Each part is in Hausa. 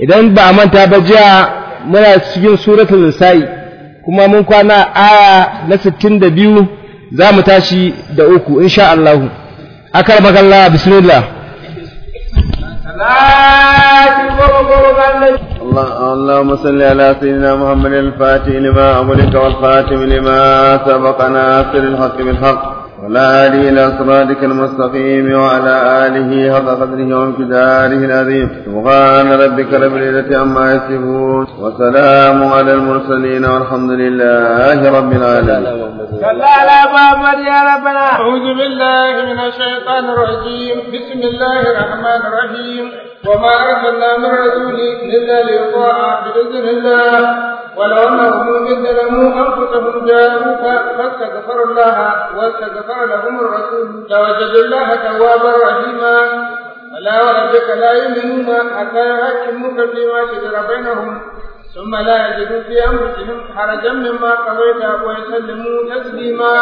idan ba a manta ba jiya muna cikin suratul nisa'i kuma mun kwana aya na 62 za mu tashi da uku insha Allah akar magalla bismillah اللهم صل على سيدنا محمد الفاتح لما أمرك والخاتم لما سبق ناصر الحق بالحق ولا هادي إلى صراطك المستقيم وعلى آله حق قدره وامتداره العظيم سبحان ربك رب العزة عما يصفون وسلام على المرسلين والحمد لله رب العالمين صلى على محمد يا ربنا أعوذ بالله من الشيطان الرجيم بسم الله الرحمن الرحيم وما أرسلنا من رسول إلا ليطاع بإذن الله ولو أنهم إذ ظلموا أنفسهم جاءوك فاستغفروا الله واستغفر لهم الرسول لوجدوا الله توابا رحيما ولا وربك لا يؤمنون حتى يحكموك فيما شجر بينهم ثم لا يجدوا في أنفسهم حرجا مما قضيت ويسلموا تسليما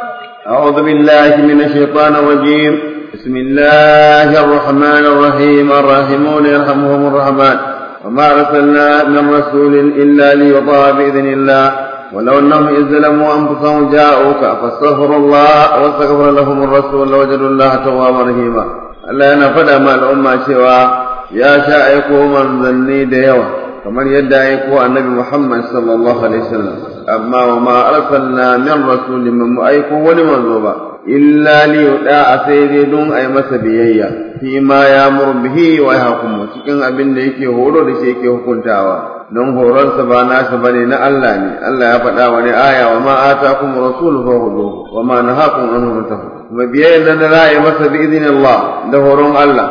أعوذ بالله من الشيطان الرجيم بسم الله الرحمن الرحيم الراحمون يرحمهم الرحمن وما أرسلنا من رسول إلا ليطاع بإذن الله ولو أنهم إذ ظلموا أنفسهم جاءوك فاستغفروا الله واستغفر لهم الرسول لوجدوا الله توابا رحيما Allah yana faɗa ma al'umma cewa ya sha aiko manzanni da yawa kamar yadda aiko annabi Muhammad sallallahu alaihi wasallam amma wa ma arsalna min rasulin min mu aiko wani manzo ba illa li yuda a sai dai don ai masa biyayya fi ma ya bihi wa yahkumu cikin abin da yake horo da shi yake hukuntawa don horonsa ba nasa bane na Allah ne Allah ya faɗa wani aya wa ma atakum rasul fa hudu wa ma nahakum anhu fantahu kuma biyayya nan da za a yi masa bi idinillah da horon Allah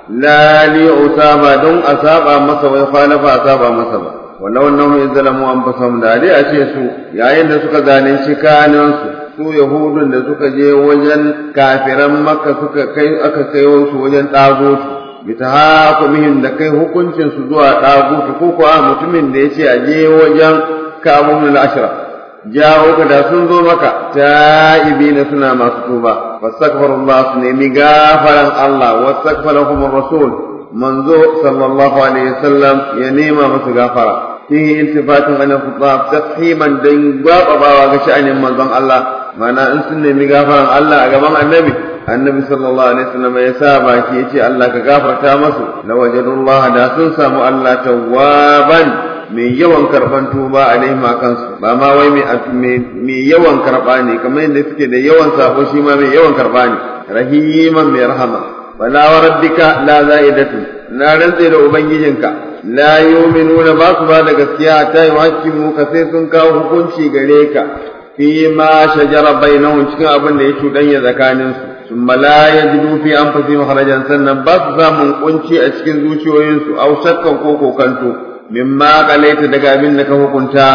la li usaba don a saba masa wai khalafa a saba masa ba walau annahum izzalamu anfusahum da dai a ce su yayin da suka zalunci kanansu su yahudun da suka je wajen kafiran makka suka kai aka kai su wajen dagotu bitahakumihim da kai hukuncin su zuwa dagotu ko kuwa mutumin da yace a je wajen kamun al-ashra jawo ka da sun zo maka ta'ibina suna masu tuba fastaghfirullah su nemi gafaran Allah wastaghfarahum ar-rasul manzo sallallahu alaihi wasallam ya nema musu gafara fihi iltifatun an al-khitab tafhiman dan gwabawa ga sha'anin manzon Allah mana in sun nemi gafaran Allah a gaban annabi annabi sallallahu alaihi wasallam ya sa baki yace Allah ka gafarta masu lawajadullah da sun samu Allah tawwaban mai yawan karban tuba alaihim kansu ba ma wai mai yawan karba ne kamar yadda suke da yawan sabo shi ma mai yawan karba ne rahiman mai rahama wala wa rabbika la zaidatu na rantse da ubangijinka la yu'minuna ba su ba da gaskiya ta yi hakimu ka sai sun kawo hukunci gare ka fi ma shajara bainahum cikin abin da ya cuɗanya tsakaninsu ثم لا يجدوا في أنفسهم خرجا سنن بس زامن قنشي أشكن زوشيوين أو شكا كوكو كنتو مما قليت دقا منك hukunta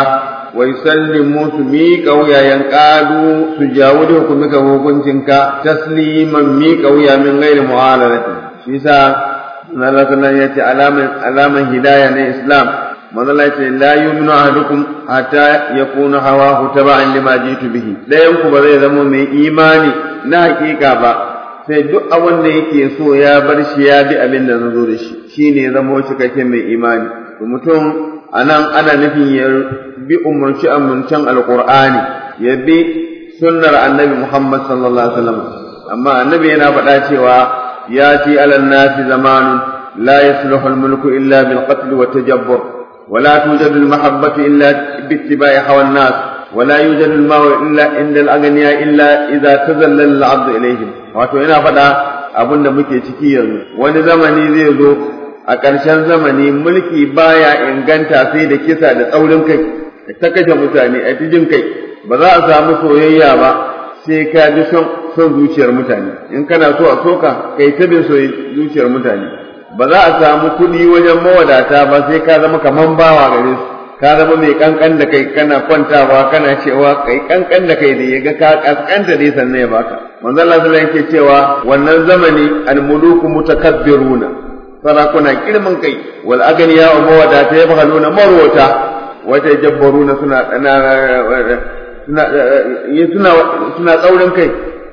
ويسلموا سميك ويا ينقادوا سجاود حكمك وحكمك تسليما ميك ويا من غير معارضة شيسا Allah sallallahu ya ce alaman hidaya na Islam manzo Allah ce la yu'minu ahadukum hatta yakuna hawahu taba'an lima jitu bihi dayan ku ba zai zama mai imani na hakika ba sai duk abin da yake so ya bar shi ya bi abin da zo da shi shine zama cikakken mai imani to mutum anan ana nufin ya bi umurci amincin alqur'ani ya bi sunnar annabi Muhammad sallallahu alaihi wasallam amma annabi yana faɗa cewa ياتي على الناس زمان لا يصلح الملك الا بالقتل والتجبر ولا توجد المحبه الا باتباع هوى الناس ولا يوجد الماء الا عند الاغنياء الا اذا تذلل العبد اليهم wato yana faɗa abin da muke ciki yanzu wani zamani zai zo a ƙarshen zamani mulki baya inganta sai da kisa da tsaurin kai ta kashe mutane a jin kai ba za a samu soyayya ba sai ka ji son son zuciyar mutane in kana so a soka kai ta bin zuciyar mutane ba za a samu kuɗi wajen mawadata ba sai ka zama kaman bawa gare su ka zama mai kankan da kai kana kwantawa kana cewa kai kankan da kai da ya ga ka kaskanta dai sannan ya baka manzo Allah sallallahu yake cewa wannan zamani almuluku mutakabbiruna sarakuna girman kai wal aganiya wa mawadata yabhaluna marwata wata jabbaruna suna suna suna tsaurin kai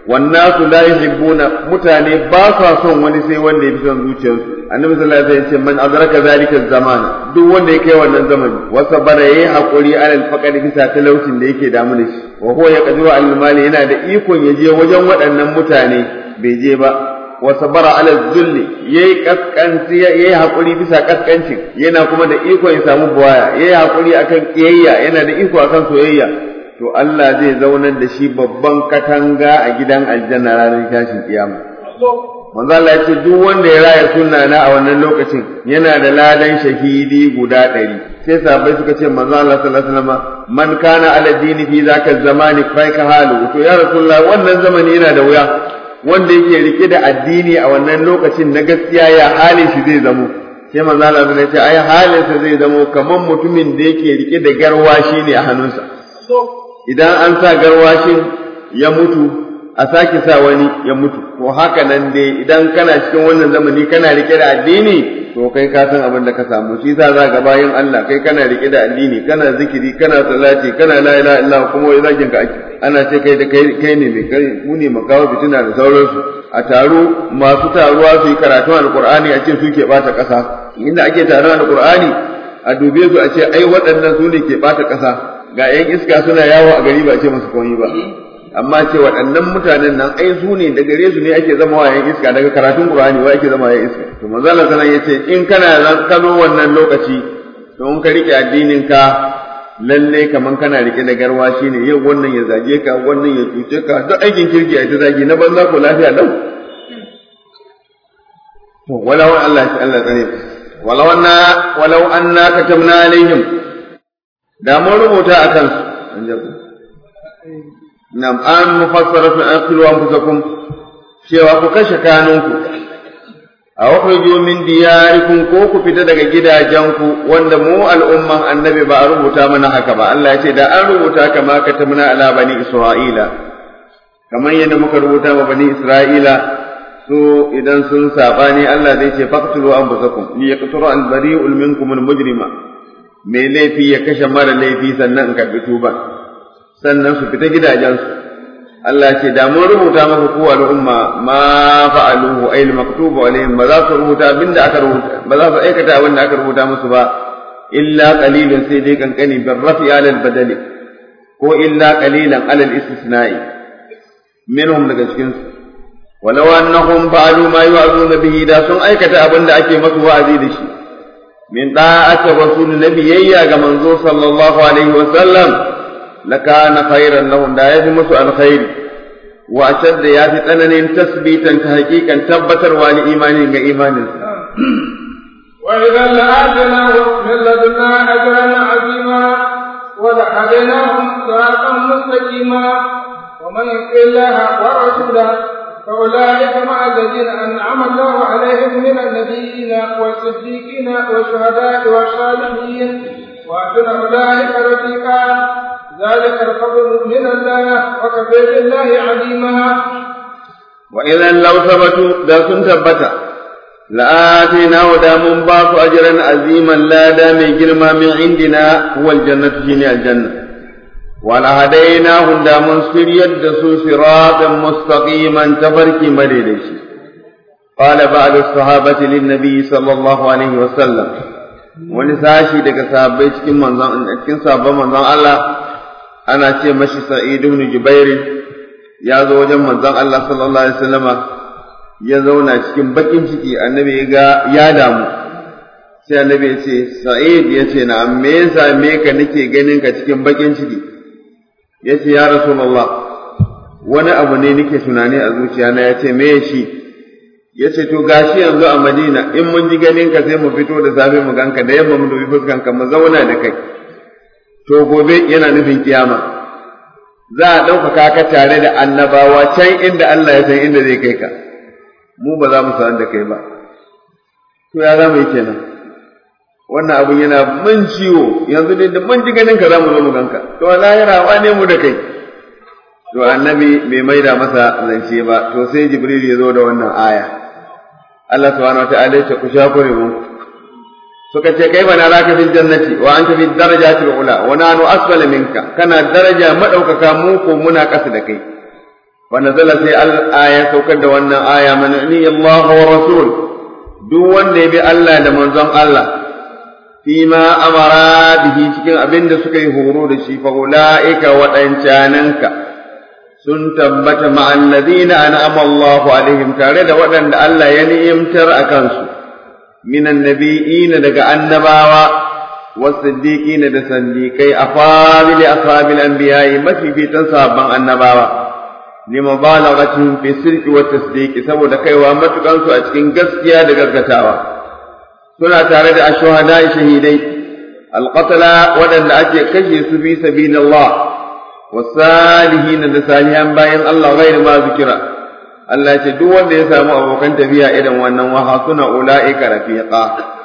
wannasu la yuhibbuna mutane ba sa son wani sai wanda ya fi son zuciyarsu annabi sallallahu alaihi wasallam ya ce man adraka zalika zaman duk wanda ya kai wannan zamani wasa bara yayi hakuri alal faqad bisa talaucin da yake damu da shi wa huwa yaqdiru al mali yana da ikon ya je wajen waɗannan mutane bai je ba wa sabara ala zulli yayi kaskanci yayi hakuri bisa kaskancin yana kuma da iko ya samu buwaya yayi hakuri akan kiyayya yana da iko akan soyayya to Allah zai zaunar da shi babban katanga a gidan aljanna ranar tashin kiyama manzo Allah ya ce duk wanda ya raya sunna na a wannan lokacin yana da ladan shahidi guda ɗari sai sahabbai suka ce manzo Allah sallallahu alaihi wasallam man kana ala dini fi zaka zamani fa ka halu to ya rasulullah wannan zamani yana da wuya wanda yake rike da addini a wannan lokacin na gaskiya ya halin shi zai zamo sai manzo Allah ya ce ai halin sa zai zamo kaman mutumin da yake rike da garwashi ne a hannunsa idan an sa garwashin ya mutu a sake sa wani ya mutu ko haka nan dai idan kana cikin wannan zamani kana rike da addini to kai ka san abin da ka samu shi yasa za ga bayan Allah kai kana rike da addini kana zikiri kana salati kana la ilaha illallah kuma wai zakin ka ake ana ce kai da kai kai ne mai kai ku ne makawo fitina da sauransu a taro masu taruwa su yi karatun alqur'ani a ce su ke bata kasa inda ake taron alqur'ani a dube su a ce ai waɗannan su ne ke bata kasa ga 'yan iska suna yawo a gari ba ce masu komai ba amma ce waɗannan mutanen nan ai su ne da gare su ne ake zama wa 'yan iska daga karatun qur'ani wa ake zama 'yan iska to manzo Allah sallallahu yace in kana ka zo wannan lokaci to in ka rike addinin ka lalle kaman kana rike da garwa shine yau wannan ya zage ka wannan ya cuce ka duk aikin kirki a ta zagi na banza ko lafiya lau to walau Allah ya Allah tsare walau anna walau anna katamna alaihim da mun rubuta a kansu nam an mufassaratu an qilu anfusakum cewa ku kashe kanunku a wakhriju min diyarikum ko ku fita daga gidajenku wanda mu al'umman annabi ba a rubuta mana haka ba Allah ya ce da an rubuta kama katamna ala bani isra'ila kamar yadda muka rubuta ma bani isra'ila su idan sun sabani Allah zai ce faqtulu anfusakum li yaqturu al bari'ul minkum al mujrima mai laifi ya kashe mara laifi sannan in karɓi tuba sannan su fita gidajensu Allah ce da mun rubuta maka kowa al'umma ma fa'aluhu ay al-maktubu alaihim ba za su rubuta abinda aka rubuta ba za su aikata abinda aka rubuta musu ba illa qalilan sai dai kankani bil rafi ala al-badali ko illa qalilan ala al-istisna'i minhum daga cikin su walau annahum fa'alu ma yu'azuna bihi da sun aikata abinda ake masu wa'azi da shi من طاعة رسول النبي يا منزو صلى الله عليه وسلم لكان خيرا لهم لا يهمس الخير وأشد ياتي أنن تثبيتا تحقيقا تبتر والي إيمان إيمان وإذا لآتيناهم من لدنا أجرا عظيما ولهديناهم صراطا مستقيما ومن يطع الله ورسوله فأولئك مع الذين أنعم الله عليهم من النبيين والصديقين والشهداء والصالحين وأحسن أولئك رفيقا ذلك الفضل من الله وكفى بالله عليما وإذا لو ثبتوا دا كن ثبتا لآتيناه دا من باس أجرا عظيما لا دا من جرما من عندنا هو الجنة شيني الجنة ولهديناهم دا من سريد دسو صراطا مستقيما تفرك مريدش قال بعض الصحابة للنبي صلى الله عليه وسلم wani sashi daga sahabbai cikin manzon cikin sahabban manzon Allah ana ce mashi Sa'id ibn Jubair ya zo wajen manzon Allah sallallahu alaihi wasallama ya zauna cikin bakin ciki annabi ya ga ya damu sai annabi ya ce Sa'id ya ce na me yasa me ka nake ganin ka cikin bakin ciki ya ce ya Rasulullah wani abu ne nake tunani a zuciyana ya ce me shi ya ce to gashi yanzu a Madina in mun ji ganin ka sai mu fito da safe mu ganka da yamma mu dubi fuskan ka mu zauna da kai to gobe yana nufin kiyama za a ɗaukaka ka tare da annabawa can inda Allah ya san inda zai kai ka mu ba za mu san da kai ba to ya za mu yi kenan wannan abun yana mun ciwo yanzu ne da mun ji ganin ka za mu zo mu ganka to lahira wane mu da kai to annabi bai maida masa zance ba to sai jibril ya zo da wannan aya Allah subhanahu wa ta'ala ya ku shakure mu suka ce kai bana raka fil jannati wa anta fid darajati ula wa nanu asfala minka kana daraja madaukaka mu ko muna kasa da kai fa nazala sai al-aya saukar da wannan aya man ni Allah wa rasul duk wanda ya bi Allah da manzon Allah fima amara bihi cikin abin da suka yi horo da shi fa ulaika waɗancananka sun tabbata ma'an ladina an'ama Allahu alaihim tare da waɗanda Allah ya ni'imtar a kansu minan nabiyina daga annabawa wasiddiqina da sandiqai afamili asabil anbiya'i mafifitan sahabban annabawa limubalaghatihim fi sirri wa tasdiqi saboda kaiwa matukan su a cikin gaskiya da gaggatawa suna tare da ashuhada shahidai alqatala waɗanda ake kashe su fi sabilillah wasalihin da salihan bayan Allah ghairu ma zikira Allah ce duk wanda ya samu abokan tafiya irin wannan waha suna ula'ika rafiqa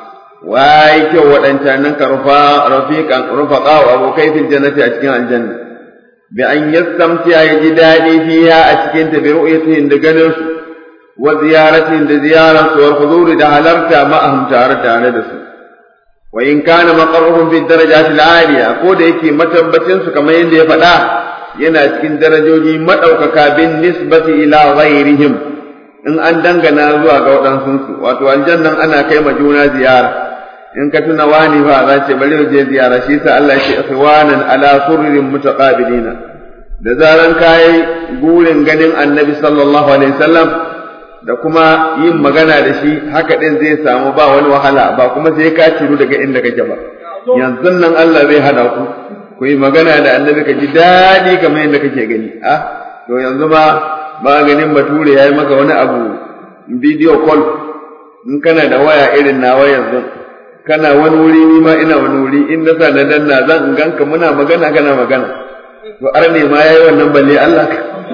wai kyau waɗancan ka rufa rafiqan rufaqa wa abokai fil jannati a cikin aljanna bi an yastamtiya ya ji daɗi fiha a cikin ta bi ru'yatihin da ganin su wa ziyaratin da ziyaran su wal huzuri da halarta ma'ahum tare tare da su wa in kana maqarruhum fi darajatil aliya ko da yake matabbacin su kamar yadda ya faɗa yana cikin darajoji madaukaka bin nisbati ila ghairihim in an dangana zuwa ga waɗansu su wato aljannan ana kai ma juna ziyara in ka tuna wani fa za ce bari je ziyara shi sa Allah ya ce ikhwanan ala surrin mutaqabilina da zaran kai gurin ganin annabi sallallahu alaihi wasallam da kuma yin magana da shi haka din zai samu ba wani wahala ba kuma sai ka ciru daga inda kake ba yanzu nan Allah zai hada ku ku yi magana da annabi ka ji daɗi kamar yadda kake gani ah to yanzu ma maganin bature ya yi maka wani abu video call in kana da waya irin nawa yanzu kana wani wuri ni ma ina wani wuri in na sa na danna zan in ganka muna magana kana magana to arne ma yayi wannan balle Allah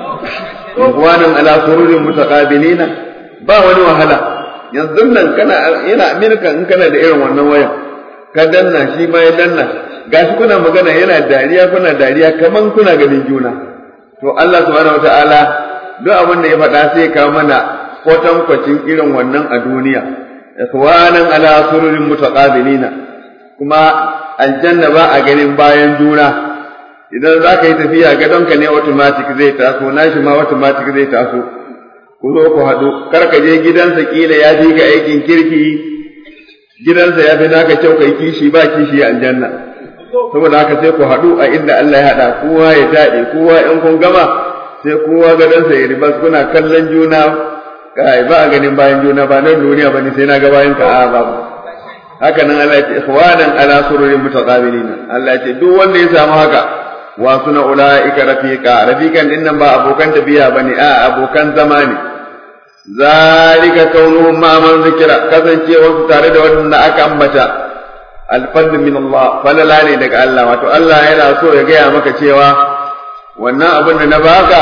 ikwanan ala sururin mutaqabilina ba wani wahala yanzu nan kana yana Amerika in kana da irin wannan waya ka danna shi ma ya danna gashi kuna magana yana dariya kuna dariya kaman kuna ganin juna to Allah subhanahu wataala duk abin da ya faɗa sai ka mana kwatankwacin irin wannan a duniya ikhwanan ala sururin mutaqabilina kuma aljanna ba a ganin bayan juna idan za ka yi tafiya gadonka ne automatic zai taso nashi ma automatic zai taso ku zo ku haɗu kar ka je gidansa kila ya fi ka aikin kirki gidansa ya fi naka kyau kai kishi ba kishi aljanna saboda haka sai ku haɗu a inda Allah ya haɗa kowa ya taɗe kowa in kun gama sai kowa gadonsa ya ribas kuna kallon juna kai ba a ganin bayan juna ba nan duniya bane sai na ga bayan ka a babu haka nan Allah ya ce ikhwanan ala sururin mutaqabilina Allah ya ce duk wanda ya samu haka wa suna ulaika rafiqa rafiqan din nan ba abokan tafiya bane a abokan zama ne zalika kaunuhum ma man zikira kasancewar su tare da wanda aka ambata alfadl min Allah falala ne daga Allah wato Allah yana so ya gaya maka cewa wannan abin da na baka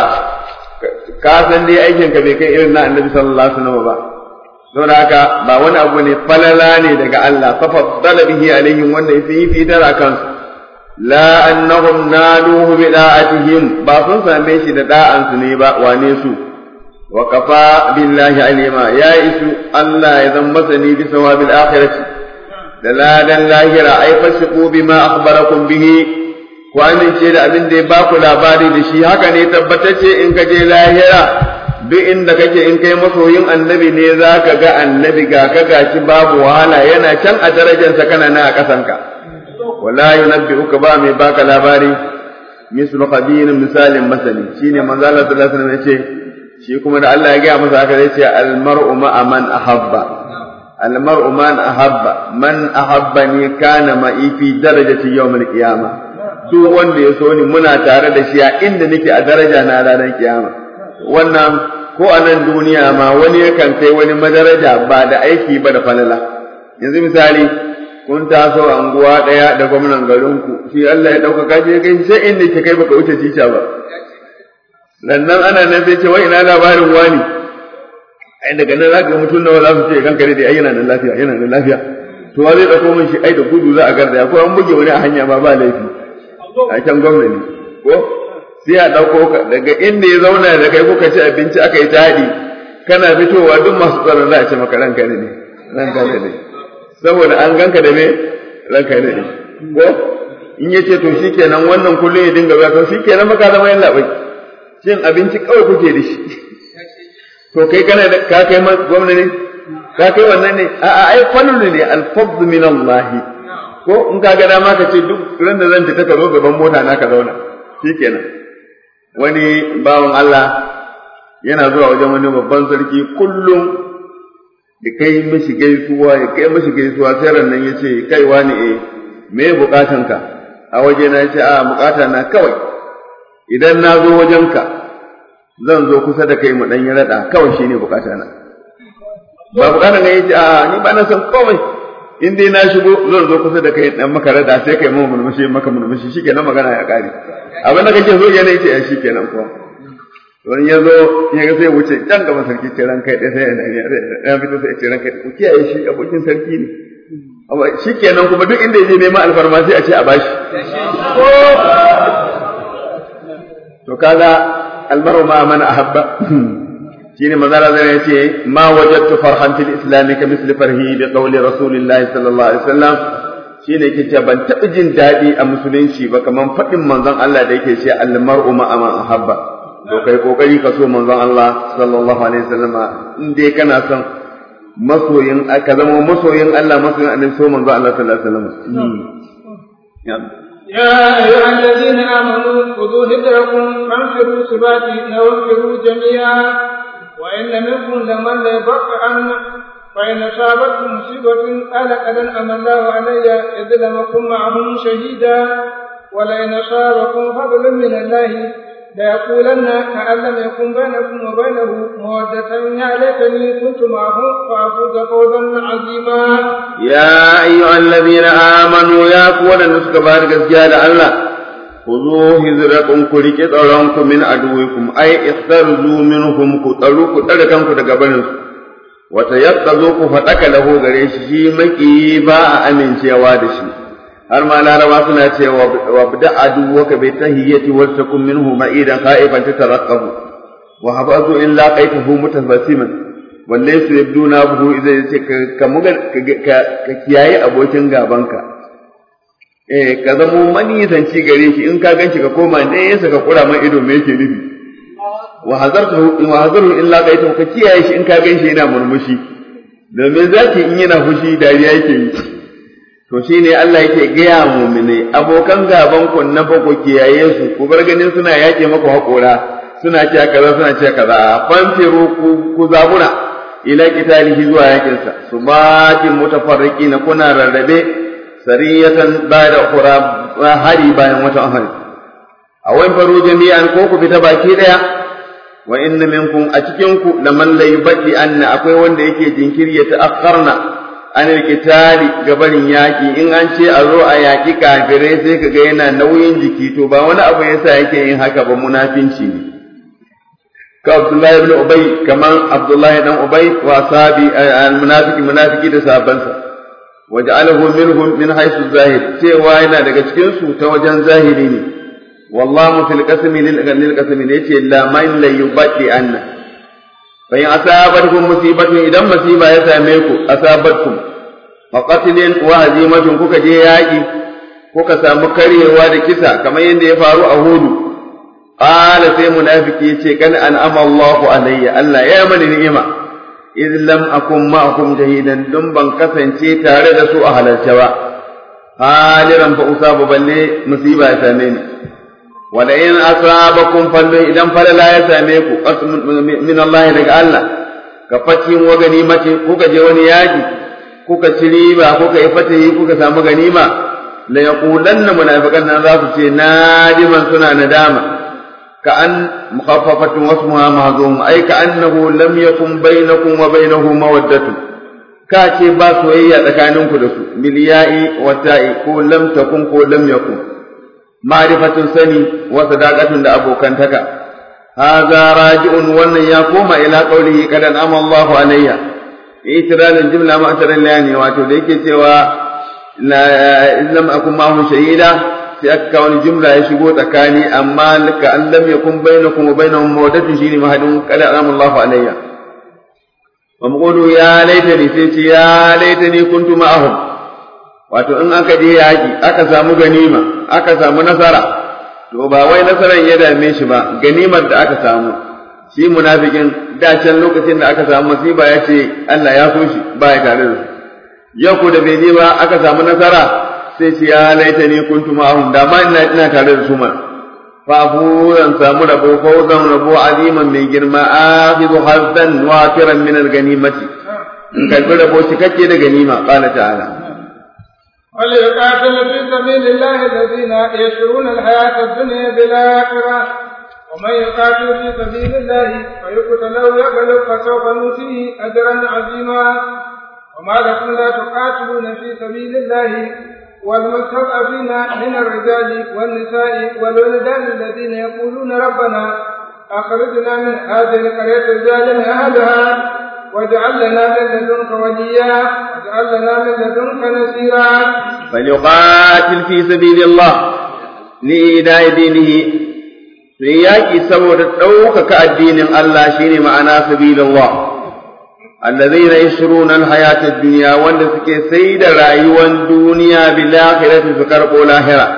ka san dai aikin ka bai kai irin na annabi sallallahu alaihi wasallam ba don haka ba wani abu ne falala ne daga Allah fa faddala bihi alaihim wanda yafi fi dara kansu la annahum naluhu bi da'atihim ba sun same shi da da'an su ne ba wane su wa kafa billahi alima ya isu Allah ya zan masani bi sawabil akhirati da ladan lahira ai fasiqu bima akhbarakum bihi ku amince da abin da ya ba ku labari da shi haka ne tabbatacce in ka je lahira duk inda kake in kai masoyin annabi ne za ka ga annabi ga ka gaci babu wahala yana can a darajarsa kana na a ƙasanka wala yunabbi'uka ba mai baka labari mislu khabir misalin masani shine manzo Allah sallallahu alaihi wasallam yace shi kuma da Allah ya gaya masa haka zai ce al mar'u ma'a man ahabba al mar'u man ahabba man ahabbani kana ma'i fi darajati yawm al qiyamah duk wanda ya so ni muna tare da shi a inda nake a daraja na ranar kiyama wannan ko a nan duniya ma wani yakan kai wani madaraja ba da aiki ba da falala yanzu misali kun taso anguwa ɗaya da gwamnan garinku shi Allah ya ɗaukaka je kai sai inda ke kai baka wuce tica ba lannan ana nan sai ce wai ina labarin wani ai daga nan zaka ga mutum nawa za su ce kanka dai ai yana nan lafiya yana nan lafiya to wa zai dauko min shi ai da gudu za a garda ko an buge wani a hanya ma ba laifi a can gwamnati ko sai a ɗauko ka daga inda ya zauna da kai kuka ci abinci aka yi taɗi kana fitowa duk masu tsaron za a ce maka ranka ne ranka ne saboda an ganka da me ranka ne ko in yace to shikenan wannan kullum ya dinga ba to shikenan maka zama yan labai cin abinci kawai kuke da shi to kai kana da ka kai gwamna ne ka kai wannan ne a'a ai fadlu ne al-fadl min Allah ko in ka ga dama ka ce duk ran da zan fita ka zo gaban mota na ka zauna shikenan wani bawan Allah yana zuwa wajen wani babban sarki kullum da kai mishi gaisuwa ya kai mishi gaisuwa sai ran nan yace kai wani eh me bukatan ka a waje na yace a bukata na kawai idan na zo wajen ka zan zo kusa da kai mu dan yi rada kawai shine bukata na ba bukatan ka yace a ni ba na san komai in dai na shigo zan zo kusa da kai dan maka rada sai kai mun murmushi maka murmushi shikenan magana ya kare abin da kake so yana yace ai shikenan ko wani ya zo ya ga sai wuce can gaba sarki ce ran kai sai ya fito sai ce ran kai ku kiyaye shi abokin sarki ne shikenan kuma duk inda yaje neman alfarma sai a ce a bashi to kaga almaru ma man ahabba shine manzara zai yace ma wajadtu farhan fil islam ka misli farhi bi qawli rasulillahi sallallahu alaihi wasallam shine yake cewa ban taɓa jin daɗi a musulunci ba kaman faɗin manzon Allah da yake ce almar'u ma man ahabba to kai kokari ka so manzon Allah sallallahu alaihi wasallam in dai kana son masoyin ka zama masoyin Allah masoyin annabi so manzon Allah sallallahu alaihi wasallam يا أيها الذين آمنوا خذوا هدركم فانفروا ثبات أو انفروا جميعا وإن لم يكن لمن ليبطئن فإن أصابتكم مصيبة قال قد أنعم الله علي إذ لم أكن معهم شهيدا ولئن أصابكم فضل من الله ليقولن كأن لم يكن بينكم وبينه مودة يا ليتني كنت معهم فأفوز فوزا عظيما. يا أيها الذين آمنوا يا قوة نسك بارك زيادة الله خذوا هزركم كلك ترونكم من عدوكم أي اخترزوا منهم كتلوا كتلكم كتقبلوا وتيقظوا فتك له غريش شي مكي باء أمن شيوادشي har ma laraba suna cewa wa bida aduwaka bi tahiyyati wal takum minhu ma'idan khaifan tatarqabu wa habazu illa qaitahu mutabassiman walle su yabduna buhu idza yace ka muga ka kiyaye abokin gabanka eh ka zamo manisanci gare shi in ka ganshi ka koma ne yasa ka kura man ido me yake nufi wa hazartu wa hazaru illa qaitahu ka kiyaye shi in ka ganshi yana murmushi domin zaki in yana fushi dariya yake yi to shi ne Allah yake gaya muminai abokan gaban ku na bako kiyaye su ku bar ganin suna yake maku haƙora suna cewa kaza suna cewa kaza fanfiru ku ku zabura ila qitalihi zuwa yakin sa subatin mutafarriqin kuna rarrabe sariyatan ba'da ukhra hari bayan wata hari awan faru jami'an ko ku fita baki daya wa inna minkum a cikin ku laman la yubdi anna akwai wanda yake jinkiri ya ta'akkarna an alkitali gabarin yaƙi in an ce a zo a yaƙi kafirai sai ka ga yana nauyin jiki to ba wani abu yasa yake yin haka ba munafinci ne ka Abdullahi ibn Ubay kaman Abdullahi dan Ubay wa sabi almunafiki munafiki da sabansa waja'alahu minhum min haythu zahir cewa yana daga cikin su ta wajen zahiri ne wallahu fil qasmi lil qasmi ne yace la man la yubadi anna fa in asabatkum musibatun idan musiba ya same ku asabatkum fa qatlin wa hazimatun kuka je yaki kuka samu karyewa da kisa kamar yadda ya faru a hudu qala sai munafiki yace kan an'ama Allahu alayya Allah ya mani ni'ima id lam akum ma'akum jahidan dun ban kasance tare da su a halarce ba haliran fa usabu balle musiba ya same ni wala in asabakum fallu idan falala ya same ku min Allah daga Allah ka facin wa ganimati kuka je wani yaki kuka ci riba kuka yi fatahi kuka samu ganima la yaqulanna munafiqan nan za su ce nadiman suna nadama ka an mukhaffafatun wasmuha mahzum ay ka annahu lam yakun bainakum wa bainahu mawaddatu ka ce ba soyayya tsakaninku da su miliyai wa ta'i ko lam takun ko lam yakun ma'rifatun sani wa sadaqatun da abokantaka hadha raji'un wannan ya koma ila qawlihi kad an'ama Allahu alayya itiradin jumla ma ataran layani wato da yake cewa la illam akun ma'ahu shahida sai aka kawo wani jumla ya shigo tsakani amma ka an lam yakun bainakum wa bainahum mawaddatun shine mahadin kad an'ama Allahu alayya wa muqulu ya laitani sai ce ya laitani kuntu ma'ahum wato in aka je yaƙi aka samu ganima aka samu nasara to to ba wai nasarar ya dame shi ba ganimar da aka samu shi munafikin da can lokacin da aka samu masiba ya ce Allah ya so shi ba ya tare da su yau ko da bai je ba aka samu nasara sai ce ya laita ni kuntu ma'ahum da ma ina ina tare da su ma fa zan samu rabo fawzan rabo aziman mai girma akhidhu hazdan wafiran min al-ganimati in kalbi rabo cikakke da ganima qala ta'ala وليقاتل في سبيل الله الذين يشرون الحياة الدنيا بالآخرة ومن يقاتل في سبيل الله فيقتل أو يغلب فسوف نؤتيه أجرا عظيما وما لكم لا تقاتلون في سبيل الله والمستضعفين من الرجال والنساء والولدان الذين يقولون ربنا أخرجنا من هذه القرية الظالم أهلها واجعل لنا من لدنك وليا واجعل لنا من لدنك نصيرا فليقاتل في سبيل الله لإيداء دينه في ياكي سبب ɗaukaka addinin Allah shine ma'ana sabilillah alladhina yashruna alhayata ad-dunya wanda suke sai da rayuwar duniya bil akhirati su karbo lahira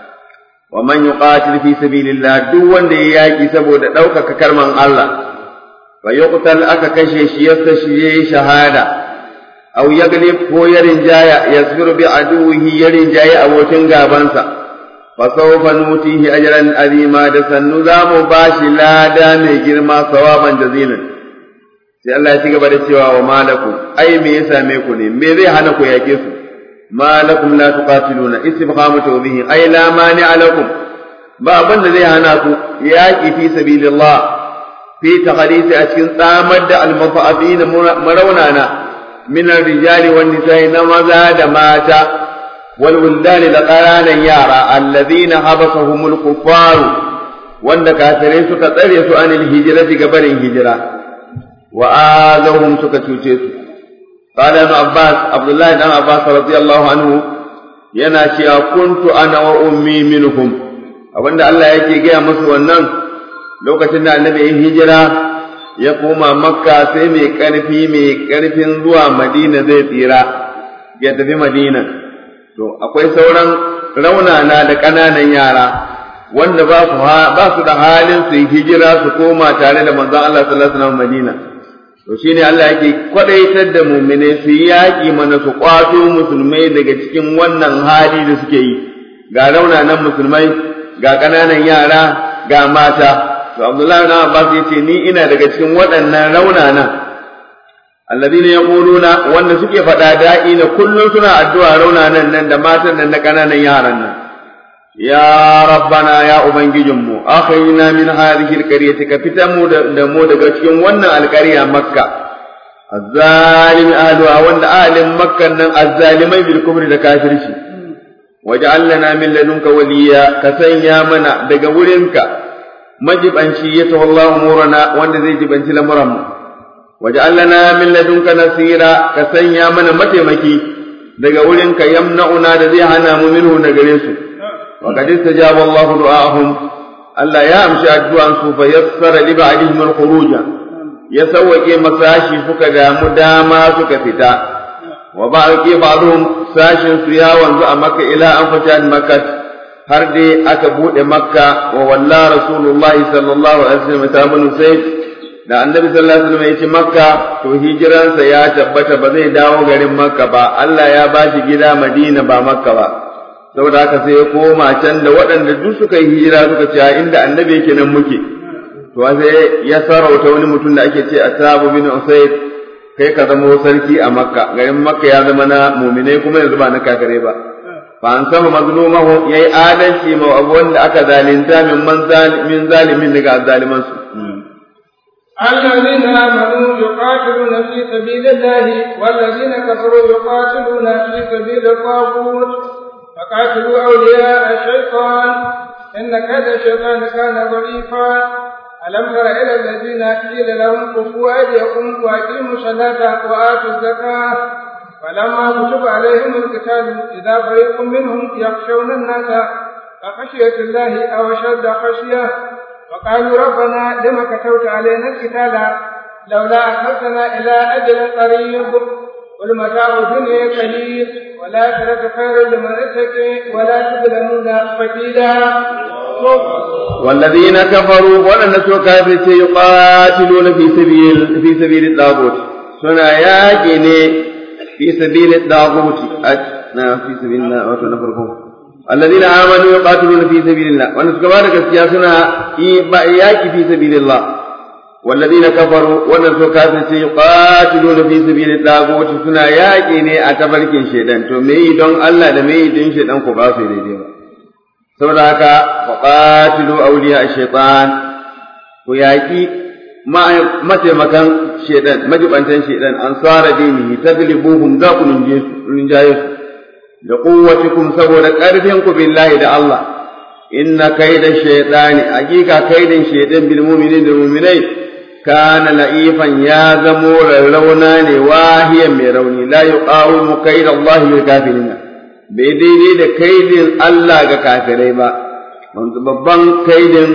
wa man yuqatil fi sabilillah duk wanda ya yaki saboda ɗaukaka karman Allah fa yuqtal aka kashe shi yasta shi yayi shahada aw yaglib ko ya rinjaya yasbiru bi aduwihi ya rinjaya abokin gabansa fa sawfa nutihi ajran azima da sannu za mu bashi lada mai girma sawaban jazilan sai Allah ya ci gaba da cewa wa malakum ai me ya same ku ne me zai hana ku yake su malakum la tuqatiluna istifhamu tawbihi ai la mani alakum ba abin da zai hana ku yaki fi sabilillah fi taqdisi a cikin tsamar da almafa'in maraunana min rijali wan nisa'i na maza da mata wal wuldani da ƙananan yara alladhina habasahumul kuffar wanda kafirai suka tsare su anil hijrati gabarin hijira wa azahum suka cuce su qala ibn abbas abdullahi dan abbas radiyallahu anhu yana cewa kuntu ana wa ummi minhum abinda Allah yake gaya musu wannan lokacin da annabi ya hijira ya koma makka sai mai karfi mai karfin zuwa madina zai tsira ya tafi madina to akwai sauran raunana da ƙananan yara wanda ba su ba su da halin su yi hijira su koma tare da manzon Allah sallallahu alaihi wasallam madina to shine Allah yake kwadaitar da mu'mine su yi yaƙi mana su kwato musulmai daga cikin wannan hali da suke yi ga raunanan musulmai ga ƙananan yara ga mata to Abdullahi na Abbas yace ni ina daga cikin waɗannan raunanan alladhina yaquluna wanda suke faɗa da'i na kullun suna addu'a raunanan nan da matan nan da ƙananan yaran nan ya rabbana ya ubangijinmu akhayna min hadhihi alqaryati ka fitan mu da mu daga cikin wannan alƙarya makka azzalim ahluha wanda ahlin makkan nan azzalimai bil kufri da kafirci waj'al lana min ladunka waliya ka sanya mana daga wurinka majibanci ya tawallahu umurana wanda zai jibanci lamuran mu waj'al lana min ladunka nasira ka sanya mana mataimaki daga wurinka yamna'una da zai hana mu minhu na gare su wa qad istajaba Allah du'ahum Allah ya amshi addu'an su fa yassara li ba'dihim al-khuruj ya sawwake masashi suka damu dama suka fita wa ba'aqi ba'dhum sashin su ya wanzu a makka ila an fata makka har dai aka bude makka wa walla rasulullahi sallallahu alaihi wasallam ta banu sai da annabi sallallahu alaihi wasallam ya ci makka to hijiransa ya tabbata ba zai dawo garin makka ba Allah ya bashi gida madina ba makka ba saboda haka sai ya koma can da waɗanda duk suka yi hijira suka ce inda annabi yake nan muke to sai ya sarauta wani mutum da ake ce Asabu bin Usayd kai ka zama sarki a makka garin makka ya zama na muminai kuma yanzu ba na kakare ba fa an sama mazlumahu yayi adalci ma abu wanda aka zalunta min man min zalimin daga zaliman su الذين آمنوا يقاتلون في سبيل الله والذين كفروا يقاتلون في سبيل الطاغوت فقاتلوا أولياء الشيطان إن كيد الشيطان كان ضعيفا ألم تر إلى الذين قيل لهم كفوا أيديكم وأقيموا الصلاة وآتوا الزكاة فلما كتب عليهم القتال إذا فريق منهم يخشون الناس كخشية الله أو أشد خشية وقالوا ربنا لم كتبت علينا القتال لولا أخذتنا إلى أجل قريب قل متاع الدنيا قليل والآخرة خير لمن اتقي ولا تظلمون فتيلا والذين كفروا ولن نسوا كافر يقاتلون في سبيل في سبيل الطاغوت سنا ياكي في سبيل الطاغوت في سبيل الله وتنفركم الذين آمنوا يقاتلون في سبيل الله وأن سكبار كسيا سنا ياكي في سبيل الله والذين كفروا وأن سوا كافر يقاتلون في سبيل الطاغوت سنا ياكي ne a tabarkin shedan to me don Allah da me don shedan ku ba su daidai ba saboda haka faƙatilu auliya shaitan ku yaƙi mataimakan shaitan majibantan shaitan an tsara dinihi taglibuhum za ku rinjaye su da kuwatikum saboda ƙarfin ku billahi da Allah inna kaida shaitani hakika kaidan shaitan bil mu'minin da mu'minai kana la'ifan ya zamo rauna ne wahiyan mai rauni la yuqawimu kaida Allah bil kafirin bai daidai da kaidin Allah ga kafirai ba babban kaidin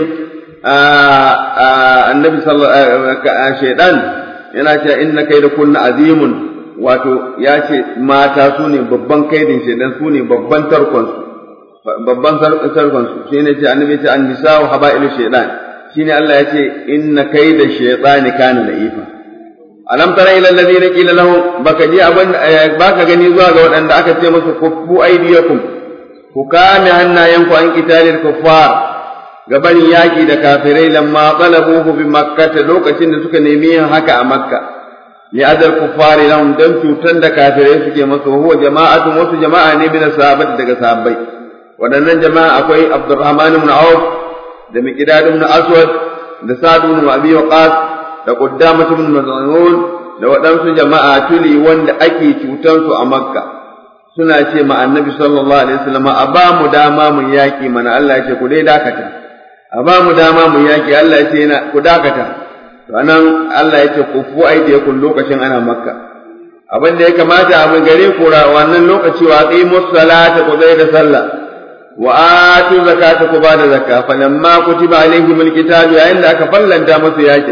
annabi shaidan yana cewa inna kaida kunna azimun wato ya ce mata su ne babban kaidin shaidan su ne babban tarkonsu babban tarkonsu shi ne ce annabi ce an nisa wa haba'ilu shaidan shi ne Allah ya ce inna kaida shaidani kana la'ifa alam tara ila alladhina qila lahum baka ji abin baka gani zuwa ga waɗanda aka ce musu kuffu aydiyakum ku kame hannayenku an qitalil kuffar gaban yaki da kafirai lamma talabuhu bi makkah lokacin da suka nemi yin haka a makka li adal kuffari lahum dan cutan da kafirai suke masa huwa jama'atun wasu jama'a ne bin sahabati daga sahabbai waɗannan jama'a akwai Abdurrahman ibn Auf da Miqdad ibn Aswad da Sa'd ibn Abi Waqqas da Quddamah ibn Maz'un da waɗansu jama'a tuli wanda ake cutansu a Makka suna ce ma Annabi sallallahu alaihi wasallam a ba mu dama mu yaki mana Allah ya ce ku dai dakata a ba mu dama mu yaki Allah ya ce na ku dakata to anan Allah ya ce ku fu aidiyakum lokacin ana Makka abin da ya kamata a mun gare ku wannan lokaci wa qimus salata ku zai da sallah wa atu zakata ku ba da zakka falamma kutiba alaihimul kitabu yayin da aka fallanta musu yakin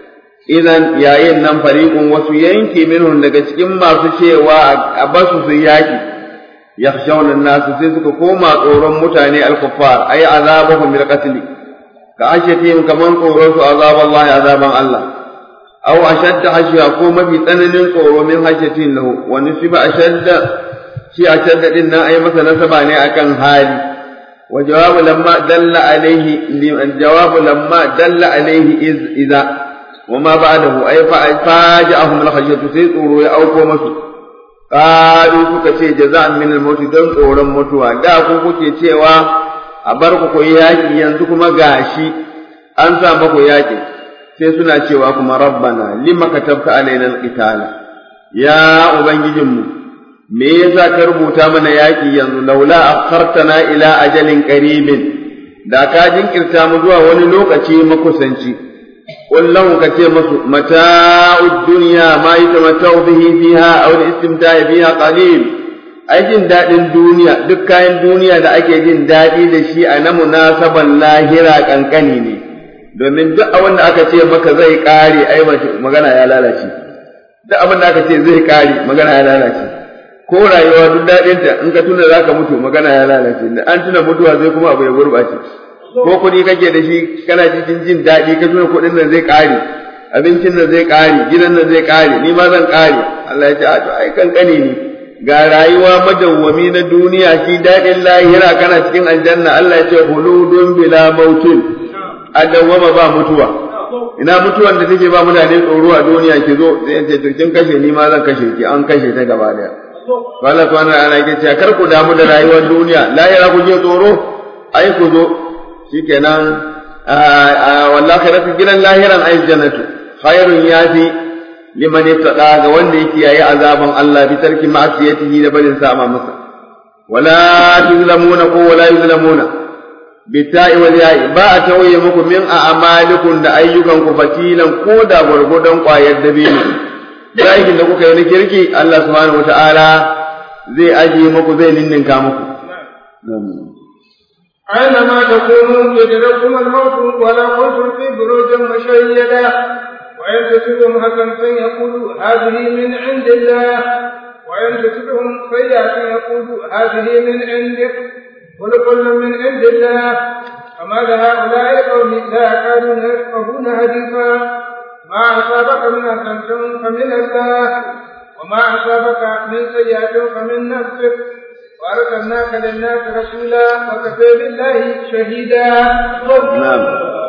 idan yayin nan fariqun wasu yanki minhum daga cikin masu cewa a basu su yaki yakhshawna nasu sai suka koma tsoron mutane al-kuffar ay azabuhum bil qatl ka ashatihim kaman tsoron su azab Allah azaban Allah aw ashadda hashiya ko mafi tsananin tsoro min hashatin lahu wa nusiba ashadda shi ashadda din nan ay masa nasaba ne akan hali wa jawabu lamma dalla alaihi jawabu lamma dalla alaihi iz idza وما بعده أي فاجأهم الخشية سيطوروا يأوكو مسو قالوا سكا جزاء من الموت دون قولا متوا دا كوكو cewa a bar ku ku yaki yanzu kuma gashi an sa muku yaki sai suna cewa kuma rabbana lima katabta alaina alqitala ya ubangijinmu me yasa ka rubuta mana yaki yanzu laula akhartana ila ajalin qaribin da ka jinkirta mu zuwa wani lokaci makusanci قل له كتير متاع الدنيا ما يتمتع به فيها أو الاستمتاع فيها قليل ai jin daɗin duniya duk kayan duniya da ake jin daɗi da shi a na munasaban lahira ƙanƙani ne domin duk abin da aka ce maka zai ƙare ai magana ya lalace duk abin da aka ce zai ƙare magana ya lalace ko rayuwa duk daɗinta in ka tuna za ka mutu magana ya lalace da an tuna mutuwa zai kuma abu ya gurɓace ko kuɗi kake da shi kana cikin jin daɗi ka tuna kuɗin nan zai ƙare abincin nan zai ƙare gidan nan zai ƙare ni ma zan ƙare Allah ya ce a to ai kankane ne ga rayuwa madawwami na duniya shi daɗin lahira kana cikin aljanna Allah ya ce huludun bila mautin a dawwama ba mutuwa ina mutuwan da take ba mutane tsoro a duniya ki zo sai ce to kin kashe ni ma zan kashe ki an kashe ta gaba daya Allah subhanahu wa ta'ala yake cewa kar ku damu da rayuwar duniya lahira ku je tsoro ai ku zo shikenan wallahi khairatu gidan lahiran ai jannatu khairun yafi liman yattaqa ga wanda yake yayi azaban Allah bi tarki ma'siyatihi da barin sama masa wala tuzlamuna ko wala yuzlamuna bitta'i wal ya'i ba a tawaye muku min a'malikum da ayyukan ku fatilan ko da gurgudan kwayar dabino aikin da kuka yi na kirki Allah subhanahu wataala zai ajiye muku zai ninninka muku أينما تكونوا يدرككم الموت ولا كنتم في بروج مشيدة وإن تصبهم حسنة يقولوا هذه من عند الله وإن تصبهم سيئة يقولوا هذه من عندك ولكل من عند الله فما لهؤلاء القوم لا يكادون يفقهون حديثا ما أصابك من حسنة فمن الله وما أصابك من سيئة فمن نفسك وأرسلناك للناس رسولا وكفى بالله شهيدا نعم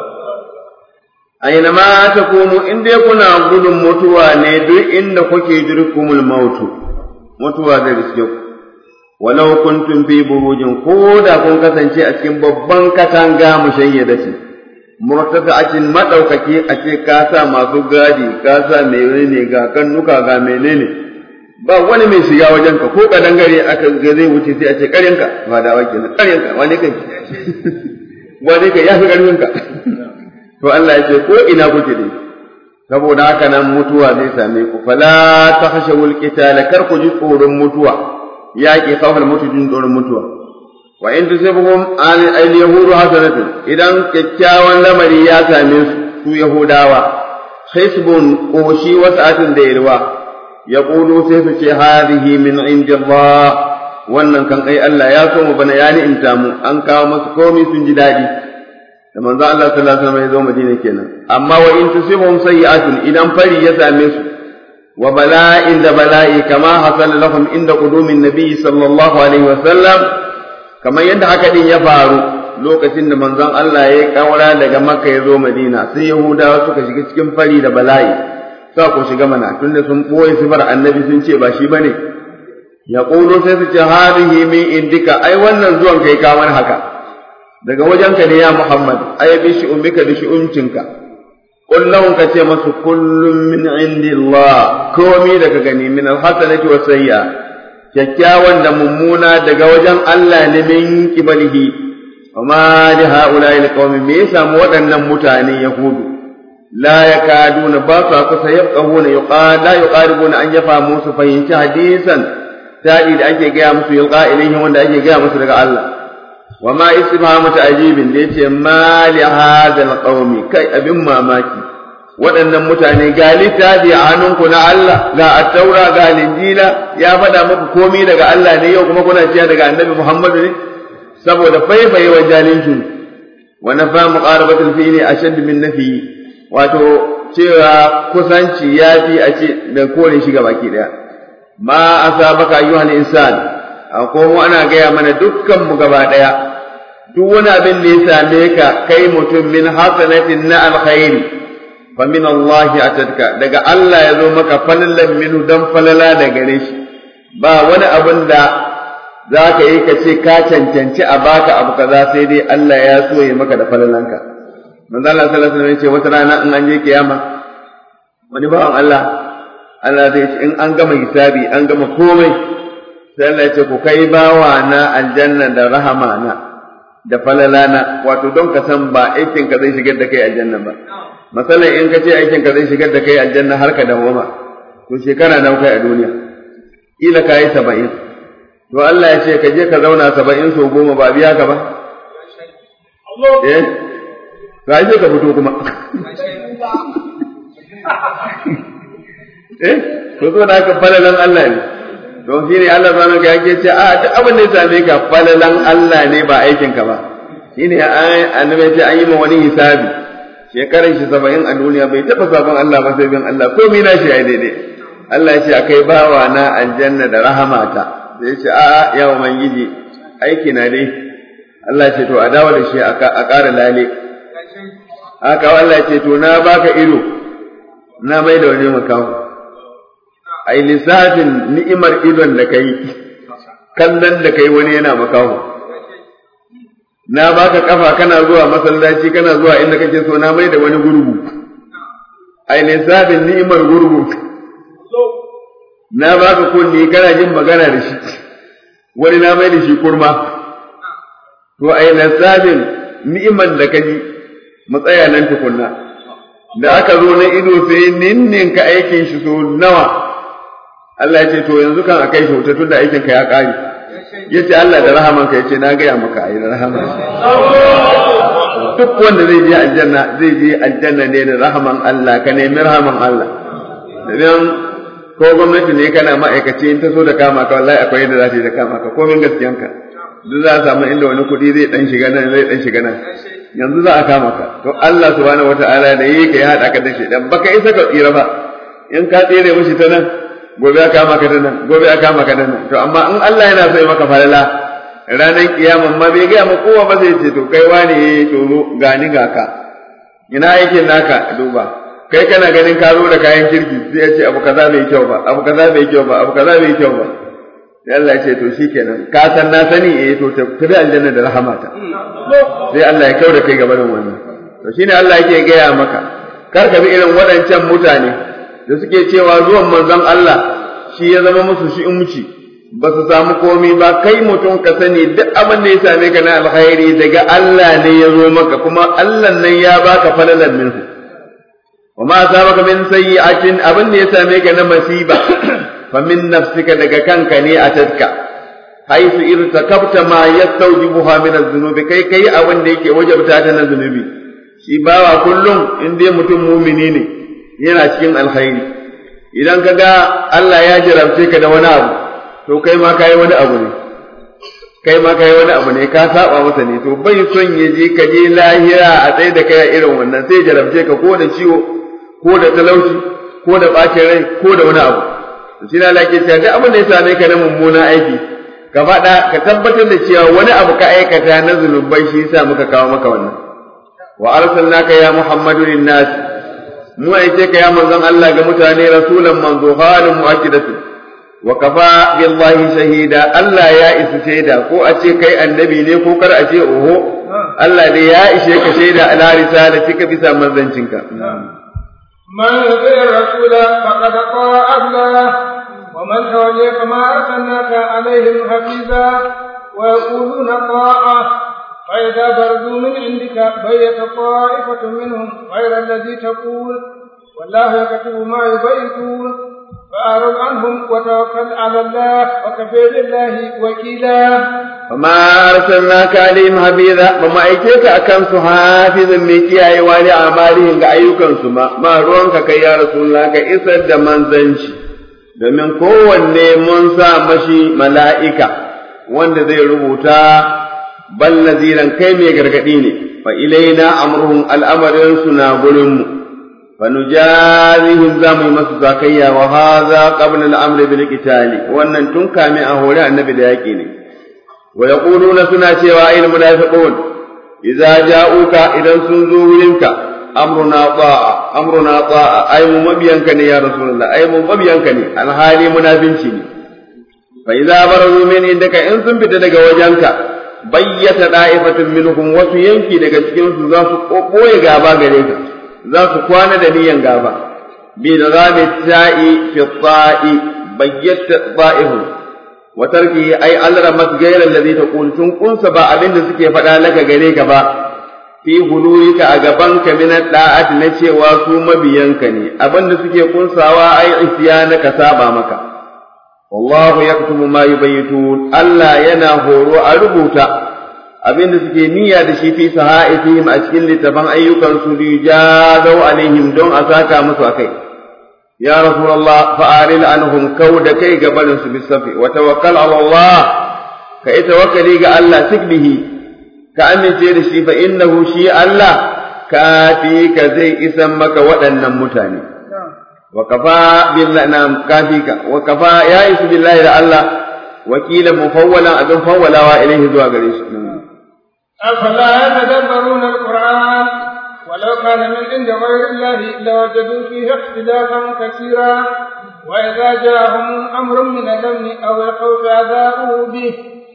أينما تكونوا إن كنا gudun mutuwa ne duk inda kuke jirkumul mautu mutuwa zai riske ku walau kuntum fi burujin ko da kun kasance a cikin babban katanga mushayyadati murtafa'atin madaukaki a ce ka sa masu gadi ka sa menene ga kannuka ga menene ba wani mai shiga wajen ka ko kadangare aka ga zai wuce sai a ce karyanka ba da wake na karyanka wani kai wani kai yafi karyanka to Allah ya ce ko ina kuke dai saboda haka nan mutuwa zai same ku fala takhshawul qitala kar ku ji tsoron mutuwa yaƙi kawar mutu jin tsoron mutuwa wa in tusibuhum an al yahudu hasanatun idan kyakkyawan lamari ya same su su yahudawa hisbun koshi wasa'atin da yalwa yaqulu sai su ce hadhihi min indillah wannan kan ai Allah ya so mu bana ya ni'imta mu an kawo masu komai sun ji daɗi da manzo Allah sallallahu alaihi wasallam ya zo Madina kenan amma wa in tusibuhum sayyi'atun idan fari ya same su wa bala'in da bala'i kama hasala lahum inda qudumin nabi sallallahu alaihi wasallam kamar yadda haka din ya faru lokacin da manzon Allah ya kaura daga Makka ya zo Madina sai Yahudawa suka shiga cikin fari da bala'i sa ko shiga mana tunda sun boye sifar annabi sun ce ba shi bane ya ƙulo sai su ce hadihi min indika ai wannan zuwan kai ka mana haka daga wajenka ne ya Muhammad ai bi shi ummika da shi umcinka kullum ka ce masu kullum min indillah komi daga gani min alhasanati wa sayya kyakkyawan da mummuna daga wajen Allah ne min kibalihi wa ma li haula'i alqawmi me yasa mu waɗannan mutane yahudu la yakaduna ba sa kusa yaqahuna yuqala yuqaribuna an yafa musu fahimci hadisan ta'i da ake gaya musu yulqa ilaihim wanda ake gaya musu daga Allah wa ma istifhamu ta'jibin da yace ma li hadha alqawmi kai abin mamaki waɗannan mutane ga littafi a hannunku na Allah ga attaura ga linjila ya faɗa muku komai daga Allah ne yau kuma kuna cewa daga annabi Muhammadu ne saboda faifaye wa jalinki wa nafa muqarabatul fi'li ashadd min nafi wato cewa kusanci yafi a ce da kore shi baki daya ma asabaka ayyuhal insan ko mu ana gaya mana dukkan mu gaba daya duk wani abin da ya same ka kai mutum min hasanatin na alkhairi fa min Allah atadka daga Allah ya zo maka falalan minu dan falala da gare shi ba wani abin da za ka yi ka ce ka cancanci a baka abu kaza sai dai Allah ya so ya maka da falalanka manzo Allah sallallahu alaihi wasallam ya ce wata rana in an je kiyama wani bawan Allah Allah zai ce in an gama hisabi an gama komai sai Allah ya ce ku kai bawa na aljanna da rahama na da falalana wato don ka san ba aikin ka zai shigar da kai aljanna ba masalan in ka ce aikin ka zai shigar da kai aljanna har ka dawoma to shekara nawa kai a duniya kila ka yi saba'in to Allah ya ce ka je ka zauna saba'in so goma ba biya ka ba eh to ai ka fito kuma eh to zo da ka falalan Allah ne don shi ne Allah subhanahu ka yake ce a duk abin da ya same ka falalan Allah ne ba aikin ka ba shine annabi ya ce an yi ma wani hisabi shekaran shi saba'in a duniya bai taɓa sabon Allah ba sai bin Allah ko mina shi ya daidai Allah ya ce akai bawa na aljanna da rahamata sai ya ce a ya ubangiji aiki na dai Allah ya ce to a dawo da shi a ƙara lale haka Allah ya ce to na baka ido na mai da wani makamu ai lissafin ni'imar idon da kai kallon da kai wani yana makaho na baka kafa kana zuwa masallaci kana zuwa inda kake so na mai da wani gurgu ai lissafin ni'imar gurgu na baka kunni kana jin magana da shi wani na mai da shi kurma to ai lissafin ni'imar da kaji matsaya nan tukunna da aka zo na ido sai ninninka aikin shi so nawa Allah ya ce to yanzu kan akai shi wuta tunda aikin ka ya kare yace Allah da rahaman ka yace na gaya maka ayi da rahaman duk wanda zai je aljanna zai je aljanna ne da rahaman Allah ka nemi rahaman Allah idan ko gwamnati ne kana ma'aikaci in ta so da kama ka wallahi akwai yadda za ta yi da kama ka komin gaskiyanka duk za a samu inda wani kuɗi zai dan shiga nan zai dan shiga nan yanzu za a kama ka to Allah subhanahu wataala da yi ka ya hada ka da shedan baka isa ka tsira ba in ka tsere mishi ta nan gobe a kama ka da nan gobe a kama ka da nan to amma in Allah yana so ya maka falala ranar kiyaman ma bai gaya ma kowa ba zai ce to kai wani eh to zo gani ga ka ina yake naka duba kai kana ganin ka zo da kayan kirki sai ya ce abu kaza bai kyau ba abu kaza bai kyau ba abu kaza bai kyau ba sai Allah ya ce to shikenan ka san na sani eh to tafi aljanna da rahamata sai Allah ya kau da kai gaba da wannan to shine Allah yake gaya maka kar ka bi irin waɗancan mutane da suke cewa zuwan manzon Allah shi ya zama musu shi umci ba su samu komi ba kai mutum ka sani duk abin da ya same ka na alkhairi daga Allah ne ya zo maka kuma Allah nan ya baka falalan minhu wa ma asabaka min sayyi'atin abin da ya same ka na masiba fa min nafsika daga kanka ne a tatka haisu irtakabta ma yastawjibuha min az-zunubi kai kai abin da yake wajabta ta na zunubi shi bawa kullum in dai mutum mumini ne yana cikin alkhairi idan ka ga Allah ya jarabce ka da wani abu to kai ma kai wani abu ne kai ma kai wani abu ne ka saba masa ne to bai son ya je ka je lahira a tsaye da kai irin wannan sai jarabce ka ko da ciwo ko da talauci ko da bacin rai ko da wani abu to shi na lake cewa duk abin da ya same ka na mummuna aiki ka faɗa ka tabbatar da cewa wani abu ka aikata na zunubai shi yasa muka kawo maka wannan wa arsalnaka ya muhammadu linnas mu aike ka ya manzon Allah ga mutane rasulan manzo halin mu'akkidatu wa kafa billahi shahida Allah ya isa shaida ko a ce kai annabi ne ko kar a ce oho Allah dai ya ishe ka shaida ala risalatika bisa manzancinka من يطيع الرسول فقد طاع الله ومن تولي فما ارسلناك عليهم حفيظا ويقولون طاعه فإذا برزوا من عندك بيت طائفة منهم غير الذي تقول والله يكتب ما يبيتون فأعرض عنهم وتوكل على الله وكفى بالله وكيلا وما أرسلناك عليهم حفيظا وما أيتيك أكم حافظ ميكي أي والي أعمالهم كأيوكم سما ما ruwanka kai ya Rasulullah ka isar da manzanci domin kowanne mun sa mashi mala'ika wanda zai rubuta bal naziran kai mai gargadi ne fa ilaina amruhum al'amarin su na gurin mu fa nujazihim za mu yi masu zakayya wa hadha qabla al-amri bil qitali wannan tun kame a hore annabi da yaki ne wa yaquluna suna cewa ayyul munafiqun idza ja'uka idan sun zo wurinka amruna ta'a amruna ta'a ay mu mabiyanka ne ya rasulullah ay mu mabiyanka ne alhali munafinci ne fa idza barazu min indaka in sun fita daga wajenka bayyata da'ifatun minhum wasu yanki daga cikin su za su kokoye gaba gare ka za su kwana da niyan gaba bi da zami ta'i fi ta'i bayyata da'ihum wa tarki ai alra masgaira alladhi taqul tun kunsa ba abin da suke faɗa laka gare ka ba fi hulurika a gaban ka min da'at na cewa su mabiyanka ne abin da suke kunsawa ai isyana ka saba maka wallahu yaktubu ma yubayitun Allah yana horo a rubuta abin da suke niyya da shi fi sahaifihim a cikin littafan ayyukan su rijazau alaihim don a saka musu akai ya rasulullah fa'aril anhum da kai gabanin su bisafi wa tawakkal ala Allah ka yi tawakkali ga Allah sikbihi ka amince da shi fa innahu shi Allah kafi ka zai isan maka waɗannan mutane وكفى بالله نعم كافيك وكفى يائس بالله da Allah وكيلا مفولا أبن فولا وإليه ذو أغريش أفلا يتدبرون القرآن ولو كان من عند غير الله لوجدوا فيه اختلافا كثيرا وإذا جاءهم أمر من الأمن أو الخوف أذاؤوا به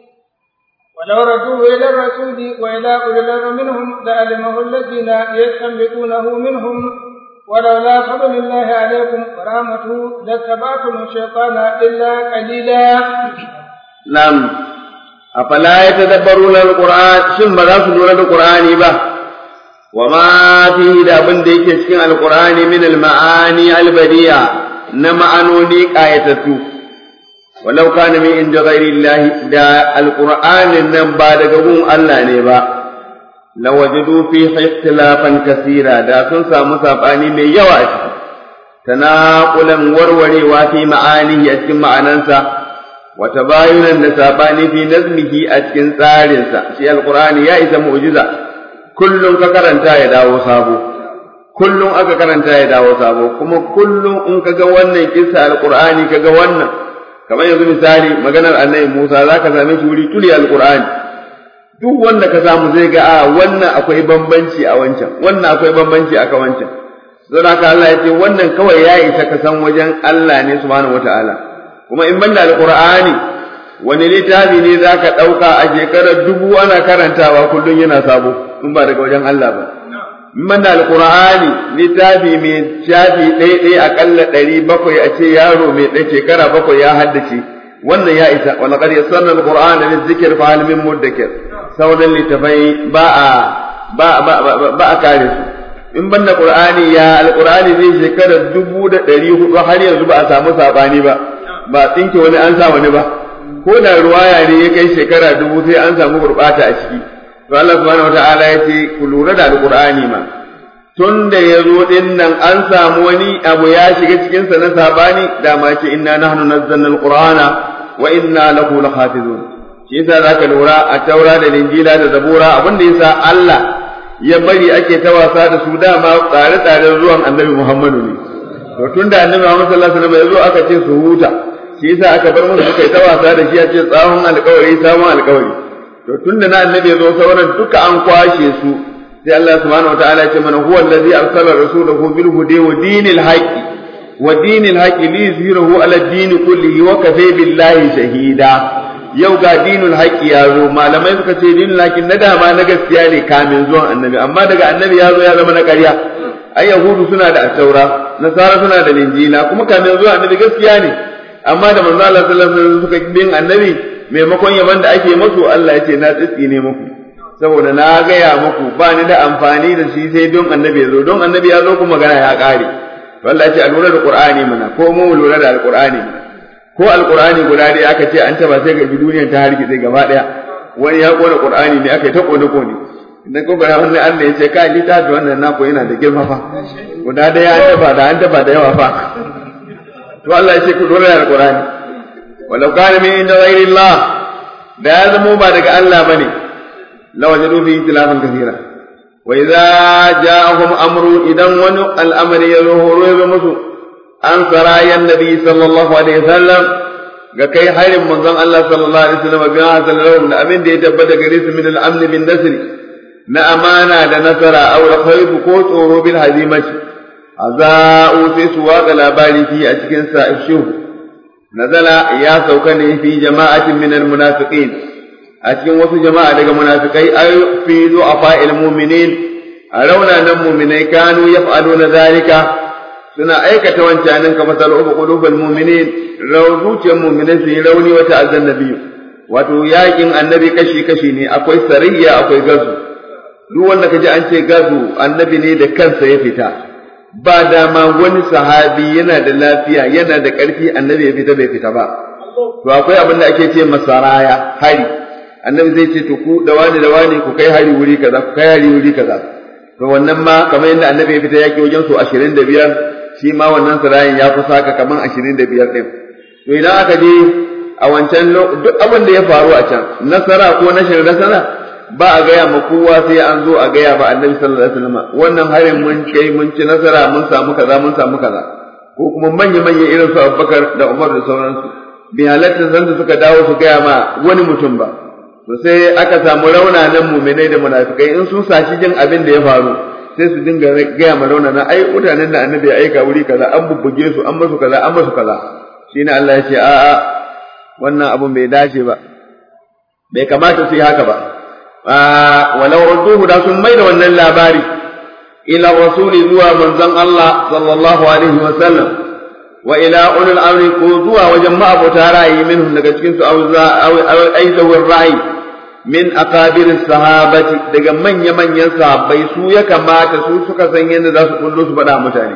ولو ردوه إلى الرسول وإلى أولي الأمر منهم لعلمه الذين يستنبطونه منهم ولولا فضل الله عليكم ورحمته لاتبعتم الشيطان إلا قليلا نعم أفلا يتدبرون القرآن شن بذا سنورة القرآن به وما فيه دا بن ديك cikin القرآن من المعاني البديعة نمعنوني آية ولو كان من عند غير الله دا القرآن نبا دقون الله نبا لوجدوا فيه اختلافا كثيرا دا sun samu sabani mai yawa a ciki tanaqulan warwarewa fi ma'anihi a cikin ma'anansa wa tabayunan da sabani fi nazmihi a cikin tsarinsa shi alqur'ani ya isa mu'jiza kullum ka karanta ya dawo sabo kullum aka karanta ya dawo sabo kuma kullum in ka ga wannan kissa alqur'ani ka ga wannan kamar yanzu misali maganar annabi Musa zaka same shi wuri tuli alqur'ani duk wanda ka samu zai ga a wannan akwai bambanci a wancan wannan akwai bambanci a wancan don haka Allah ya ce wannan kawai ya isa ka san wajen Allah ne subhanahu wataala kuma in banda alqur'ani wani littafi ne zaka dauka a shekarar dubu ana karantawa kullun yana sabo in ba daga wajen Allah ba in banda alqur'ani littafi mai shafi ɗaya ɗaya akalla ɗari bakwai a ce yaro mai ɗaya shekara bakwai ya haddace wannan ya isa wa laqad yassarna alqur'ana lizikr fa hal min mudakkir sauran littafai ba a ba ba ba a kare su in banda qur'ani ya alqur'ani zai shekara dubu da ɗari hudu har yanzu ba a samu sabani ba ba tsinke wani an sa wani ba ko da ruwaya ne ya kai shekara dubu sai an samu gurbata a ciki to Allah subhanahu wataala ya ce ku lura da alqur'ani ma tun da ya zo din nan an samu wani abu ya shiga cikin sa na sabani da ma ce inna nahnu nazzalna alqur'ana wa inna lahu lahafizun shi yasa zaka lura a taura da linjila da zabura abin da yasa Allah ya bari ake ta wasa da su dama tsare-tsaren zuwan annabi Muhammadu ne to tunda annabi Muhammad sallallahu alaihi wasallam ya zo aka ce su huta shi yasa aka bar musu suka yi ta wasa da shi a ce tsawon alkawari sabon alkawari to tunda na annabi ya zo sauran duka an kwashe su sai Allah subhanahu wataala ya ce mana huwa allazi arsala rasulahu bil hudi wa dinil haqqi wa dinil haqqi li yuzhirahu ala din kullihi wa kafa billahi shahida yau ga dinul haqqi ya zo malamai suka ce dinul haqqi na dama na gaskiya ne kamin zuwan annabi amma daga annabi ya zo ya zama na ƙarya ai yahudu suna da taura nasara suna da linjila kuma kamin zuwan annabi gaskiya ne amma da manzo Allah sallallahu alaihi wasallam suka bin annabi maimakon yaban da ake musu Allah ya ce na tsitsi ne muku saboda na gaya muku ba ni da amfani da shi sai don annabi ya zo don annabi ya zo kuma magana ya ƙare wallahi ya ce a lura da qur'ani mana ko mu lura da alqur'ani mana ko alqur'ani guda dai aka ce an taba sai ga duniyar ta hargitse gaba daya wani ya kona qur'ani ne aka yi ta kone kone idan ko bara wannan Allah ya ce kai littafi wannan nako yana da girma fa guda daya an taba da an taba da yawa fa to Allah ya ce ku dole da Qur'ani walau kana min inda ghairi Allah da ya zamo ba daga Allah bane la wajadu fi ikhtilafan kathira wa idza ja'ahum amru idan wani al'amari ya zo horo ya zo musu an sarayan nabi sallallahu alaihi wasallam ga kai harin manzon Allah sallallahu alaihi wasallam bi hasal lahum da abin da ya tabbata gare su min al-amn bin nasr na amana da nasara aw al-khayb ko tsoro bil hazimati aza'u sai su waka labari fi a cikin sa'ishu nazala ya sauka ne fi jama'atin min almunafiqin a cikin wasu jama'a daga munafikai ay fi du'afa'il mu'minin a raunanan mu'minai kanu yaf'aluna zalika suna aikata wancanin kamar sal'ubu qulubul mu'minin zuciyar mu'minai su yi rauni wata azan nabiyu wato yakin annabi kashi kashi ne akwai sarayya akwai gazu duk wanda kaji an ce gazu annabi ne da kansa ya fita ba dama wani sahabi yana da lafiya yana da ƙarfi annabi ya fita bai fita ba to akwai abin da ake ce masaraya hari annabi zai ce to ku da wani da wani ku kai hari wuri kaza ku kai hari wuri kaza to wannan ma kamar yadda annabi ya fita yaki wajen su 25 shi ma wannan sarayin ya kusa haka kamar 25 din to idan aka je a wancan duk abin da ya faru a can nasara ko nashin nasara ba a gaya ma kowa sai an zo a gaya ba annabi sallallahu alaihi wasallam wannan harin mun kai mun ci nasara mun samu kaza mun samu kaza ko kuma manya manya irin su Abubakar da Umar da sauransu bi halatta san da suka dawo su gaya ma wani mutum ba to sai aka samu raunanan mu'minai da munafikai in sun sashi jin abin da ya faru sai su dinga gaya ma raunana ai mutanen da annabi ya aika wuri kaza an bubbuge su an masu kaza an masu kaza shine Allah ya ce a'a wannan abun bai dace ba bai kamata su yi haka ba walau radduhu da sun mai da wannan labari ila rasuli zuwa manzon Allah sallallahu alaihi wa sallam wa ila ulul amri ko zuwa wajen ma'abota ra'ayi minhum daga cikin su auza aw aizawir ra'ayi min akabir sahabati daga manya manyan sahabbai su ya kamata su suka san yadda za su kullo su faɗa mutane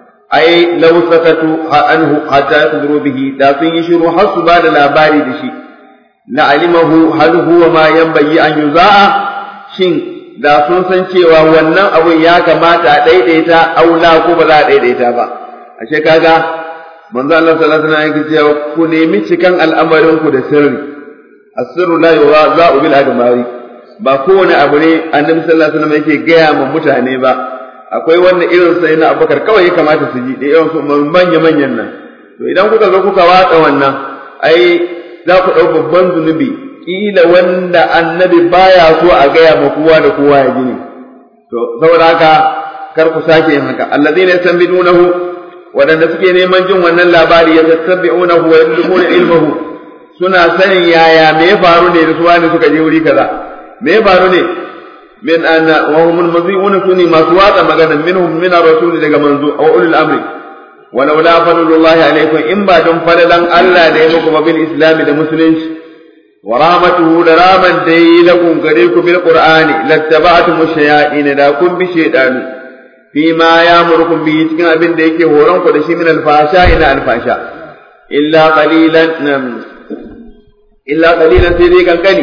ai law sakatu anhu hatta yadru bihi da sun yi shiru har su ba da labari da shi la'alimahu hal huwa ma yanbaghi an yuza'a shin da sun san cewa wannan abun ya kamata a daidaita aula ko ba za a daidaita ba ashe kaga manzo Allah sallallahu alaihi wasallam yake cewa ku nemi cikan al'amarin ku da sirri asirru la yuwaza'u bil admari ba kowane abu ne annabi sallallahu alaihi wasallam yake gaya ma mutane ba akwai wanda irin sai na abubakar kawai ya kamata su ji da irin su manya manyan nan to idan kuka zo kuka watsa wannan ai za ku ɗau babban zunubi kila wanda annabi baya so a gaya ma kowa da kowa ya ji ne to saboda haka kar ku sake yin haka allazina yastanbidunahu wadanda suke neman jin wannan labari ya tattabi'unahu wa yadlumuna ilmahu suna sanin yaya me ya faru ne da su wani suka je wuri kaza me ya faru ne min anna wa hum almazi'una suni masu watsa magana minhum min ar-rasul daga manzo aw ulul amri walau la fadlullahi alaikum in ba don falalan Allah da ya muku bil islami da musulunci wa rahmatuhu da raman da yi lakum gare ku bil qur'ani lattaba'tum shayatin da kun bi shaytanu fi ma ya'murukum bi cikin abin da yake horon ku da shi min alfasha ila alfasha illa qalilan nam illa qalilan sai dai kankani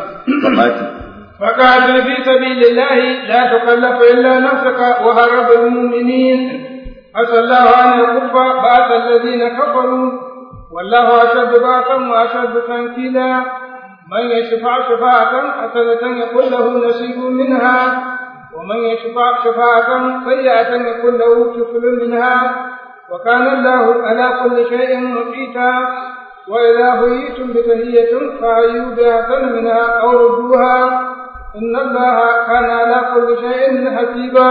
فقاتل في سبيل الله لا تكلف إلا نفسك وهرب المؤمنين عسى الله أن يكف بأس الذين كفروا والله أشد بأسا وأشد تنكيلا من يشفع شفاعة حسنة يكون له نصيب منها ومن يشفع شفاعة سيئة يكون له كفل منها وكان الله على كل شيء مقيتا وإذا حييتم بتهية فحيوا بأحسن منها أو ردوها إن الله كان على كل شيء حسيبا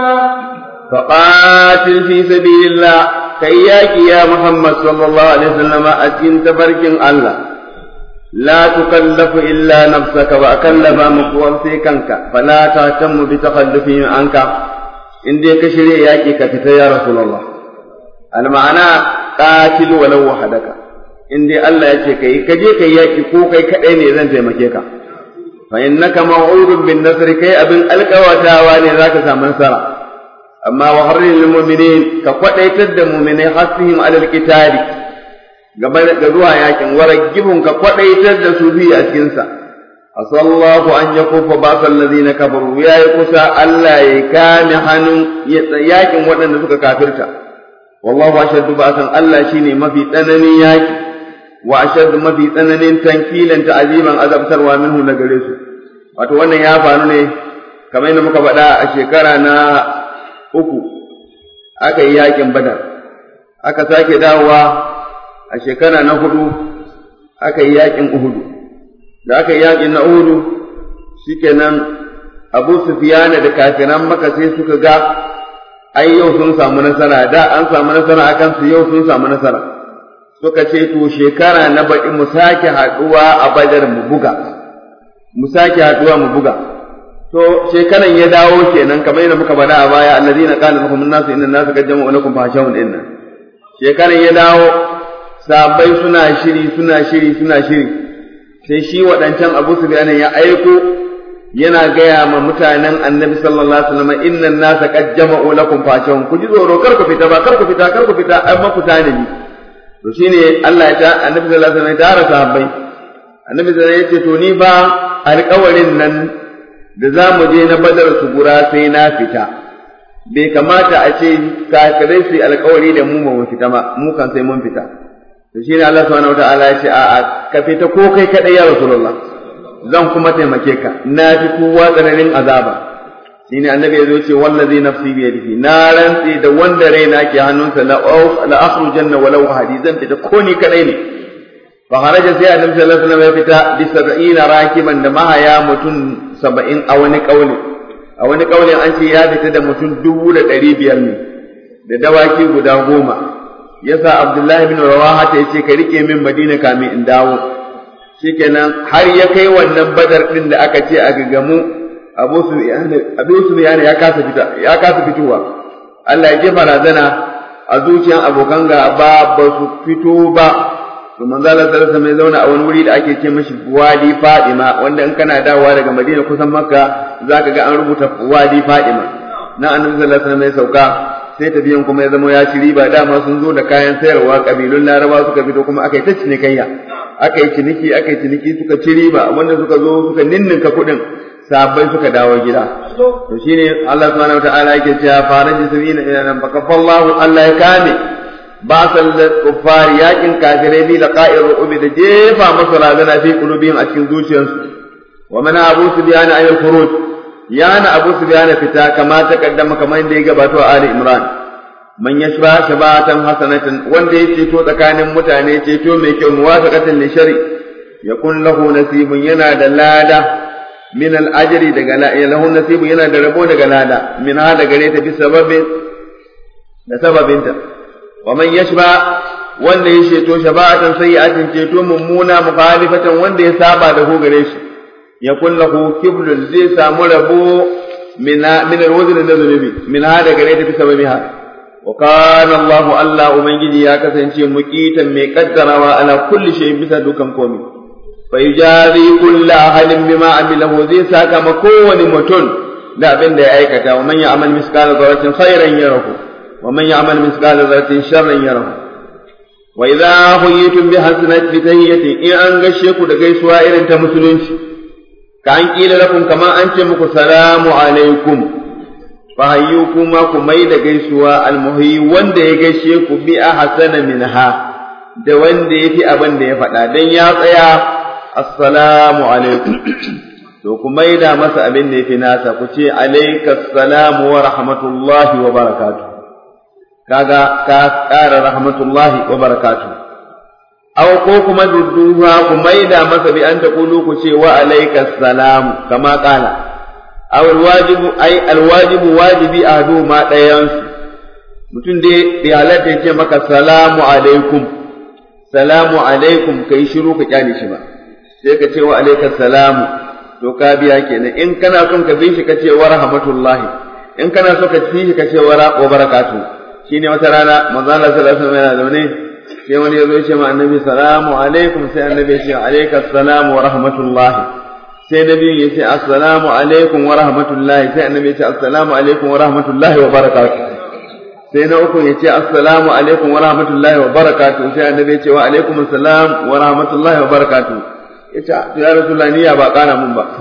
فقاتل في سبيل الله كياك يا محمد صلى الله عليه وسلم أتين تفرك الله لا تكلف إلا نفسك وأكلف مقوم في كنك فلا تهتم بتخلفهم عنك إن دي كشري ياكي كفت يا رسول الله المعنى قاتل ولو وحدك إن دي الله يكي كي كجي كي ياكي كو كي كأين إذن تيمكيك فإنك موعود بالنصر كي أبن ألقى واني ذاك سامن سرع أما وحرر للمؤمنين كقوة da mu'minai hasihim alal qitali gaba da zuwa yakin waragibun ka kwadaitar da su biyu a cikin sa asallahu an yakufa basal ladina kafaru ya yi kusa Allah ya kame hannun yakin waɗanda suka kafirta wallahu ashaddu ba'san Allah shine mafi tsananin yaki wa ashaddu mafi tsananin tankilan ta'aziman azabtarwa minhu na gare su wato wannan ya faru ne kamar yadda muka faɗa a shekara na uku aka yi yakin badar aka sake dawowa a shekara na hudu aka yi yakin uhudu da aka yi yakin na uhudu shikenan abu sufiyana da kafiran maka sai suka ga ai yau sun samu nasara da an samu nasara akan su yau sun samu nasara suka ce to shekara na baɗi mu sake haɗuwa a badar mu buga mu sake haɗuwa mu buga to shekaran ya dawo kenan kamar yadda muka faɗa a baya allazina qala lahum an-nasu inna an-nasa qad jama'u lakum fahshawun inna shekaran ya dawo sabai suna shiri suna shiri suna shiri sai shi waɗancan Abu Sufyan ya aiko yana gaya ma mutanen Annabi sallallahu alaihi wasallam inna an-nasa qad jama'u lakum fahshawun ku ji tsoro kar ku fita ba kar ku fita kar ku fita ai ma ku tanani to shine Allah ya ta Annabi sallallahu alaihi wasallam ya tara sahabbai Annabi sallallahu alaihi wasallam ya ce to ni ba alƙawarin nan da za mu je na badar su gura sai na fita bai kamata a ce kafirai su yi alkawari da mu ba mu fita ba mu kan sai mun fita to shine Allah subhanahu wataala ya ce a'a ka fita ko kai kadai ya rasulullah zan kuma taimake ka na fi kowa tsananin azaba shine annabi ya zo ce wallazi nafsi bi yadihi na rantsi da wanda raina ke hannunsa la la akhrujanna walau ahadi zan fita ko ni kadai ne fa kharaja sai annabi sallallahu alaihi wasallam ya fita bi sab'ina rakiban da mahaya mutum saba'in a wani kauli a wani kaulin an ce ya fita da mutum dubu da ɗari biyar ne da dawaki guda goma yasa abdullahi bin rawaha ta yace ka rike min madina kamin in dawo shikenan har ya kai wannan badar din da aka ce a gagamu abu sufyan abu sufyan ya kasa fita ya kasa fitowa Allah ya jefa razana a zuciyan abokan gaba ba su fito ba to manzo Allah sallallahu alaihi wasallam zauna a wani wuri da ake ce mishi Wadi Fadima wanda in kana dawowa daga Madina kusan Makka zaka ga an rubuta Wadi Fadima na Annabi sallallahu alaihi wasallam ya sauka sai tafiyan kuma ya zama ya ci riba dama sun zo da kayan sayarwa kabilun Laraba suka fito kuma aka yi ta cinikayya aka yi ciniki aka yi ciniki suka ci riba wanda suka zo suka ninninka kuɗin sabai suka dawo gida to shine Allah subhanahu wataala yake cewa faraji sabina ila nan fakafallahu Allah ya kame ba sal kuffar yakin kafirai bi laqa'ir ru'ubi da jefa masa razana fi qulubihim a cikin zuciyarsu wa mana abu sufyan ay al-khuruj yana abu sufyan fita kama ta kaddama kamar inda ya gabato a ali imran man yashba shabatan hasanatan wanda ya ceto tsakanin mutane ceto mai kyau muwafaqatan li shari yakun lahu nasibun yana da lada min al-ajri daga la lahu nasibun yana da rabo daga lada min ha daga gare ta bi sababin da sababinta wa man yashba wanda ya ceto shafa'atan sayyi'atin ceto mummuna mukhalifatan wanda ya saba da ko gare shi ya kullahu kiblun zai samu rabo min min alwazn da zunubi min hada gare ta fi sababiha wa kana Allahu Allah ubangiji ya kasance muqitan mai kaddarawa ala kulli shay bisa dukan komai fa yujari kullu ahadin bima amilahu zai saka ma kowane mutum da abin da ya aikata wa man ya'mal miskala dharratin khairan yarahu wa man ya'mal miskala dharratin sharran yarahu wa idza huyitum bi hasanati bi tahiyyatin in an gashe ku da gaisuwa irin ta musulunci ka an kila lakum kama an ce muku salamu alaikum fa hayyu kuma ku mai da gaisuwa almuhi wanda ya gaishe ku bi ahsana minha da wanda yafi abin da ya faɗa dan ya tsaya assalamu alaikum to ku mai da masa abin da yafi nasa ku ce alaikas salamu wa rahmatullahi wa barakatuh kaga ka ƙara rahmatullahi wa barakatu aw ko kuma dudduha ku maida masa bi an taqulu ku ce wa alayka salam kama qala aw alwajibu ay alwajibu wajibi ahdu ma dayan mutum dai da halatta ya ce maka salamu alaikum salamu alaikum kai shiru ka kyale shi ba sai ka ce wa alayka salamu to ka biya kenan in kana son ka bi shi ka ce wa rahmatullahi in kana so ka ci shi ka ce wa barakatuh shine wata rana manzo Allah sallallahu alaihi wasallam yana zaune sai wani yazo ya ce ma annabi salamu alaikum sai annabi ya ce alayka assalamu wa rahmatullahi sai nabi ya ce assalamu alaikum wa rahmatullahi sai annabi ya ce assalamu alaikum wa rahmatullahi wa barakatuh sai na uku ya ce assalamu alaikum wa rahmatullahi wa barakatuh sai annabi ya ce wa alaikum assalam wa rahmatullahi wa barakatuh ya ce ya rasulullahi niyya ba kana mun ba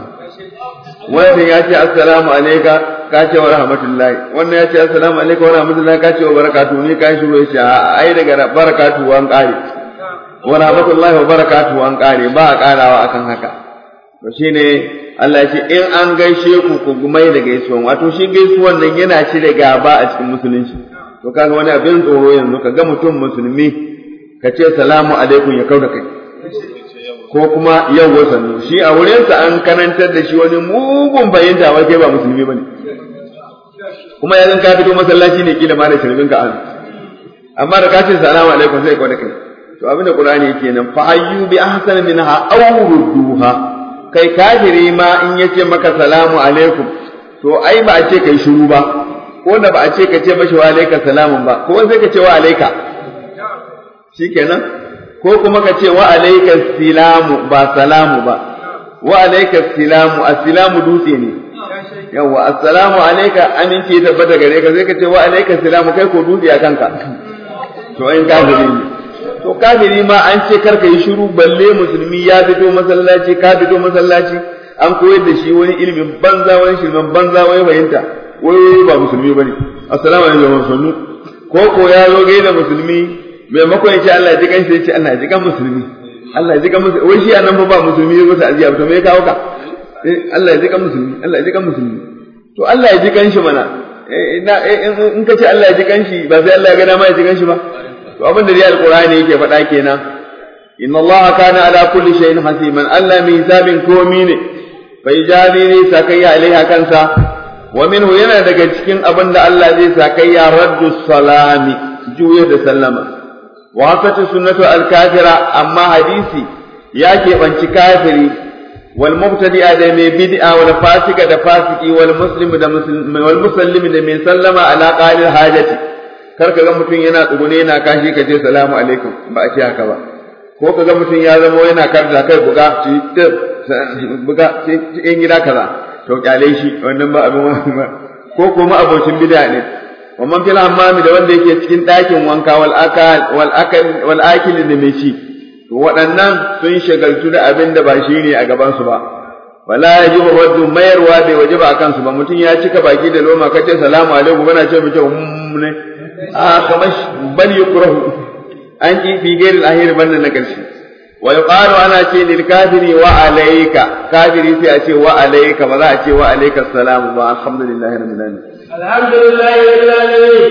wannan ya ce assalamu alayka ka ce wa rahmatullahi wannan ya ce assalamu alaikum wa rahmatullahi ka ce wa barakatuhu ni kai shiru ya ce a ai daga barakatuhu an kare wa rahmatullahi wa barakatuhu an kare ba a karawa akan haka to shine Allah ya ce in an gaishe ku ku gumai da gaisuwan wato shi gaisuwan nan yana cire gaba a cikin musulunci to kaga wani abin tsoro yanzu ka ga mutum musulmi ka ce salamu alaikum ya kauda kai ko kuma yau wasannu shi a wurinsa an kanantar da shi wani mugun fahimta wai kai ba musulmi bane kuma yanzu ka fito masallaci ne kila ma da shirbin ka an amma da ka ce salamu alaikum sai ka kai to abinda qur'ani yake nan fa ayyu bi ahsana minha aw rudduha kai kafiri ma in yace maka salamu alaikum to ai ba a ce kai shiru ba ko da ba a ce ka ce mashi wa alaika salamun ba ko sai ka ce wa alaika shikenan ko kuma ka ce wa alaika silamu ba salamu ba wa alaika silamu asilamu dutse ne yawa assalamu alaika aminci ya tabbata gare ka sai ka ce wa alaika silamu kai ko dutse a kanka to in kafiri ne to kafiri ma an ce kar ka yi shiru balle musulmi ya fito masallaci ka fito masallaci an koyar da shi wani ilimin banza wani shirman banza wani fahimta wai ba musulmi bane assalamu alaikum sannu ko ko ya zo gaida musulmi maimakon ya ce Allah ya ji kanshi ya ce Allah ya ji kan musulmi Allah ya ji kan musulmi wai shi anan ba musulmi ya zo ta ajiya to me ya kawo ka Allah ya ji kan musulmi Allah ya ji kan musulmi to Allah ya ji kanshi mana in ka ce Allah ya ji kanshi ba sai Allah ya ga dama ya ji kanshi ba to abin da dai alqur'ani yake faɗa kenan inna Allah kana ala kulli shay'in hasiman Allah mai hisabin komi ne bai jani ne sakayya alaiha kansa wa minhu yana daga cikin abin da Allah zai sakayya raddu salami juya da sallama wa hasatu sunnatu al-kafira amma hadisi ya keɓanci kafiri wal mubtadi'a da mai bid'a wal fasika da fasiki wal muslim da wal muslimi da mai sallama ala qalil hajati kar ka ga mutum yana tsugune yana kashi ka ce salamu alaikum ba a ce haka ba ko ka ga mutum ya zama yana karda kai buga ci buga ci in gida kaza to kyale shi wannan ba abin ba ko kuma abocin bid'a ne wa man fil hammami da wanda yake cikin ɗakin wanka wal akal wal akal wal akil da mai ci to waɗannan sun shagaltu da abin da ba shi ne a gaban su ba wala yajibu raddu mayarwa bai wajiba akan su ba mutum ya cika baki da loma kace salamu alaikum bana ce muke ne a kamar bal yukrahu an ki fi gairi al-ahir banda na karshe wa yuqalu ana ce lil kafiri wa alayka kafiri sai a ce wa alayka ba za a ce wa alayka salam ba alhamdulillahi rabbil alamin alhamdulillah rabbil alamin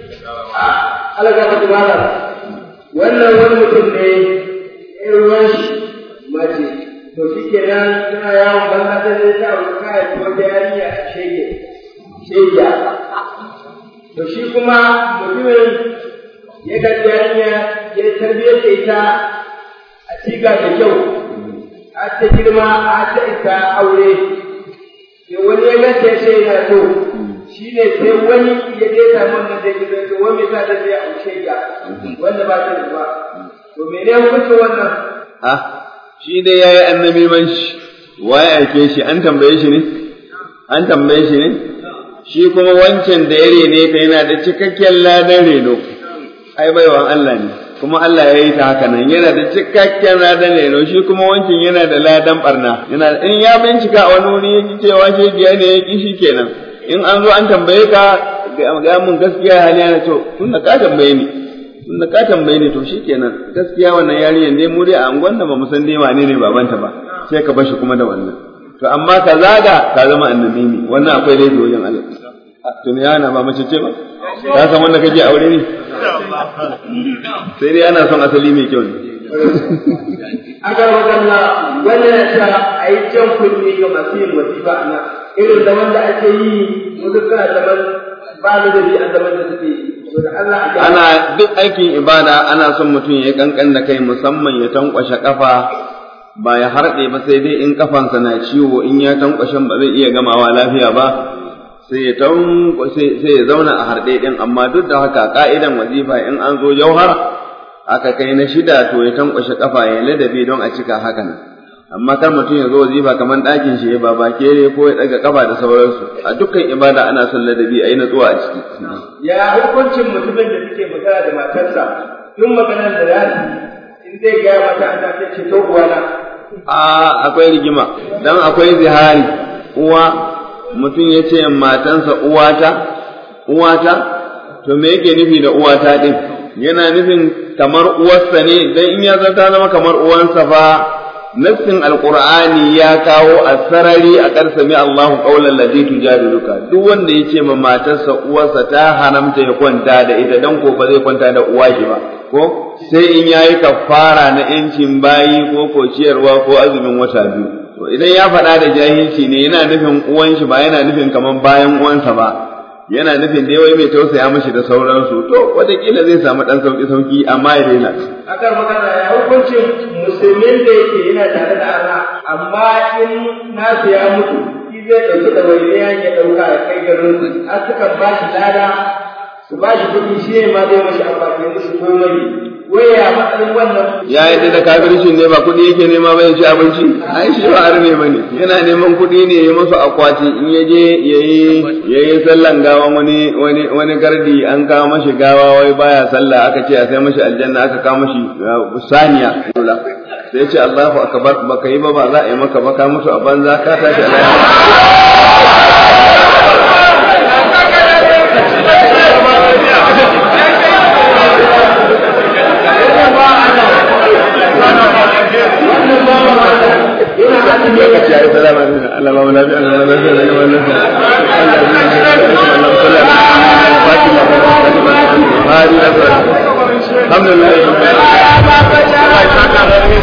Allah ka fadi mala wannan wani mutum ne in ruwan shi mace to shi kenan tana yawon banza ta zai ta abu kaya ta wata yarinya a shege shege to shi kuma mutumin ya ga yarinya ya tarbiyyar da ita a siga da kyau a ta girma a ta ita aure sai wani ya ganta ya ce yana so shi ne sai wani ya je samu wannan da gidan to wani sa da zai aushe ga wanda ba ta da ba to mene hukuncin wannan ah shi dai yayi annabi man shi waye ake shi an tambaye shi ne an tambaye shi ne shi kuma wancan da ya rene ka yana da cikakken ladan reno ai baiwan Allah ne kuma Allah ya yi ta haka nan yana da cikakken ladan reno shi kuma wancan yana da ladan barna yana in ya bincika a wani wuri ya cewa shi biya ne ya ki shi kenan in an zo an tambaye ka ga mun gaskiya hali yana to tun da ka tambaye ni tun da ka tambaye ni to shikenan gaskiya wannan yarinyar dai mu dai a angon da ba mu san dai wane ne babanta ba sai ka bashi kuma da wannan to amma ka zaga ka zama annabi ne wannan akwai laifi wajen Allah to ne yana ba mace ce ba ka san wanda kake aure ne sai dai ana son asali mai kyau ne aka magana wannan ta a yi jan kunne ga masu yin wasifa a nan irin zaman da ake yi wasu kana zaman ba da dabi a zaman da suke yi to da Allah a ana duk aikin ibada ana son mutum ya kankan da kai musamman ya tankwashe kafa ba ya harɗe ba sai dai in kafansa na ciwo in ya tankwashe ba zai iya gamawa lafiya ba sai ya tankwashe sai ya zauna a harɗe din amma duk da haka ka'idan wazifa in an zo jauhar aka kai na shida to ya tankwashe kafa ya ladabi don a cika haka nan amma kar mutum ya zo wazifa kamar ɗakin shi ba ba kere ko ya ɗaga kafa da sauransu a dukkan ibada ana son ladabi a yi natsuwa a ciki ya hukuncin mutumin da suke magana da matarsa tun maganar da za in zai gaya mata an tafi ce to uwana a akwai rigima dan akwai zihari uwa mutum ya ce matansa uwata uwata to me yake nufi da uwata din yana nufin kamar uwarsa ne dan in ya zata zama kamar uwansa fa nassin alqur'ani ya kawo a sarari a karsami Allahu qaulan ladhi tujadiluka duk wanda yace ma matarsa uwarsa ta haramta ya kwanta da ita dan ko ba zai kwanta da uwa shi ba ko sai in yayi kafara na yancin bayi ko ko ciyarwa ko azumin wata biyu to idan ya faɗa da jahilci ne yana nufin uwan shi ba yana nufin kaman bayan uwansa ba yana nufin da wai mai tausaya mashi da sauransu to wataƙila zai samu ɗan sauƙi sauƙi amma ya daina akan magana ya hukuncin musulmin da yake yana tare da Allah amma in nasu ya mutu shi zai ɗauki da wani ya ɗauka ya kai garin su har suka ba shi lada su ba shi kuɗi shi ne ma zai mashi amfani musu komai wai ya matsayin wannan ya yadda da kafircin ne ba kuɗi yake nema ba ya ci abinci ai shi ba arme ba ne yana neman kuɗi ne ya musu akwati in ya je ya yi sallan gawa wani wani wani gardi an kawo mashi gawa wai baya sallah aka ce a sai mashi aljanna aka kawo mashi saniya sai ce Allahu akbar baka yi ba ba za a yi maka ba ka mutu a banza ka tashi a lokaci ya yi salama ne Allah ba mu lafiya Allah ba mu lafiya Allah ba mu lafiya Allah ba mu lafiya alhamdulillah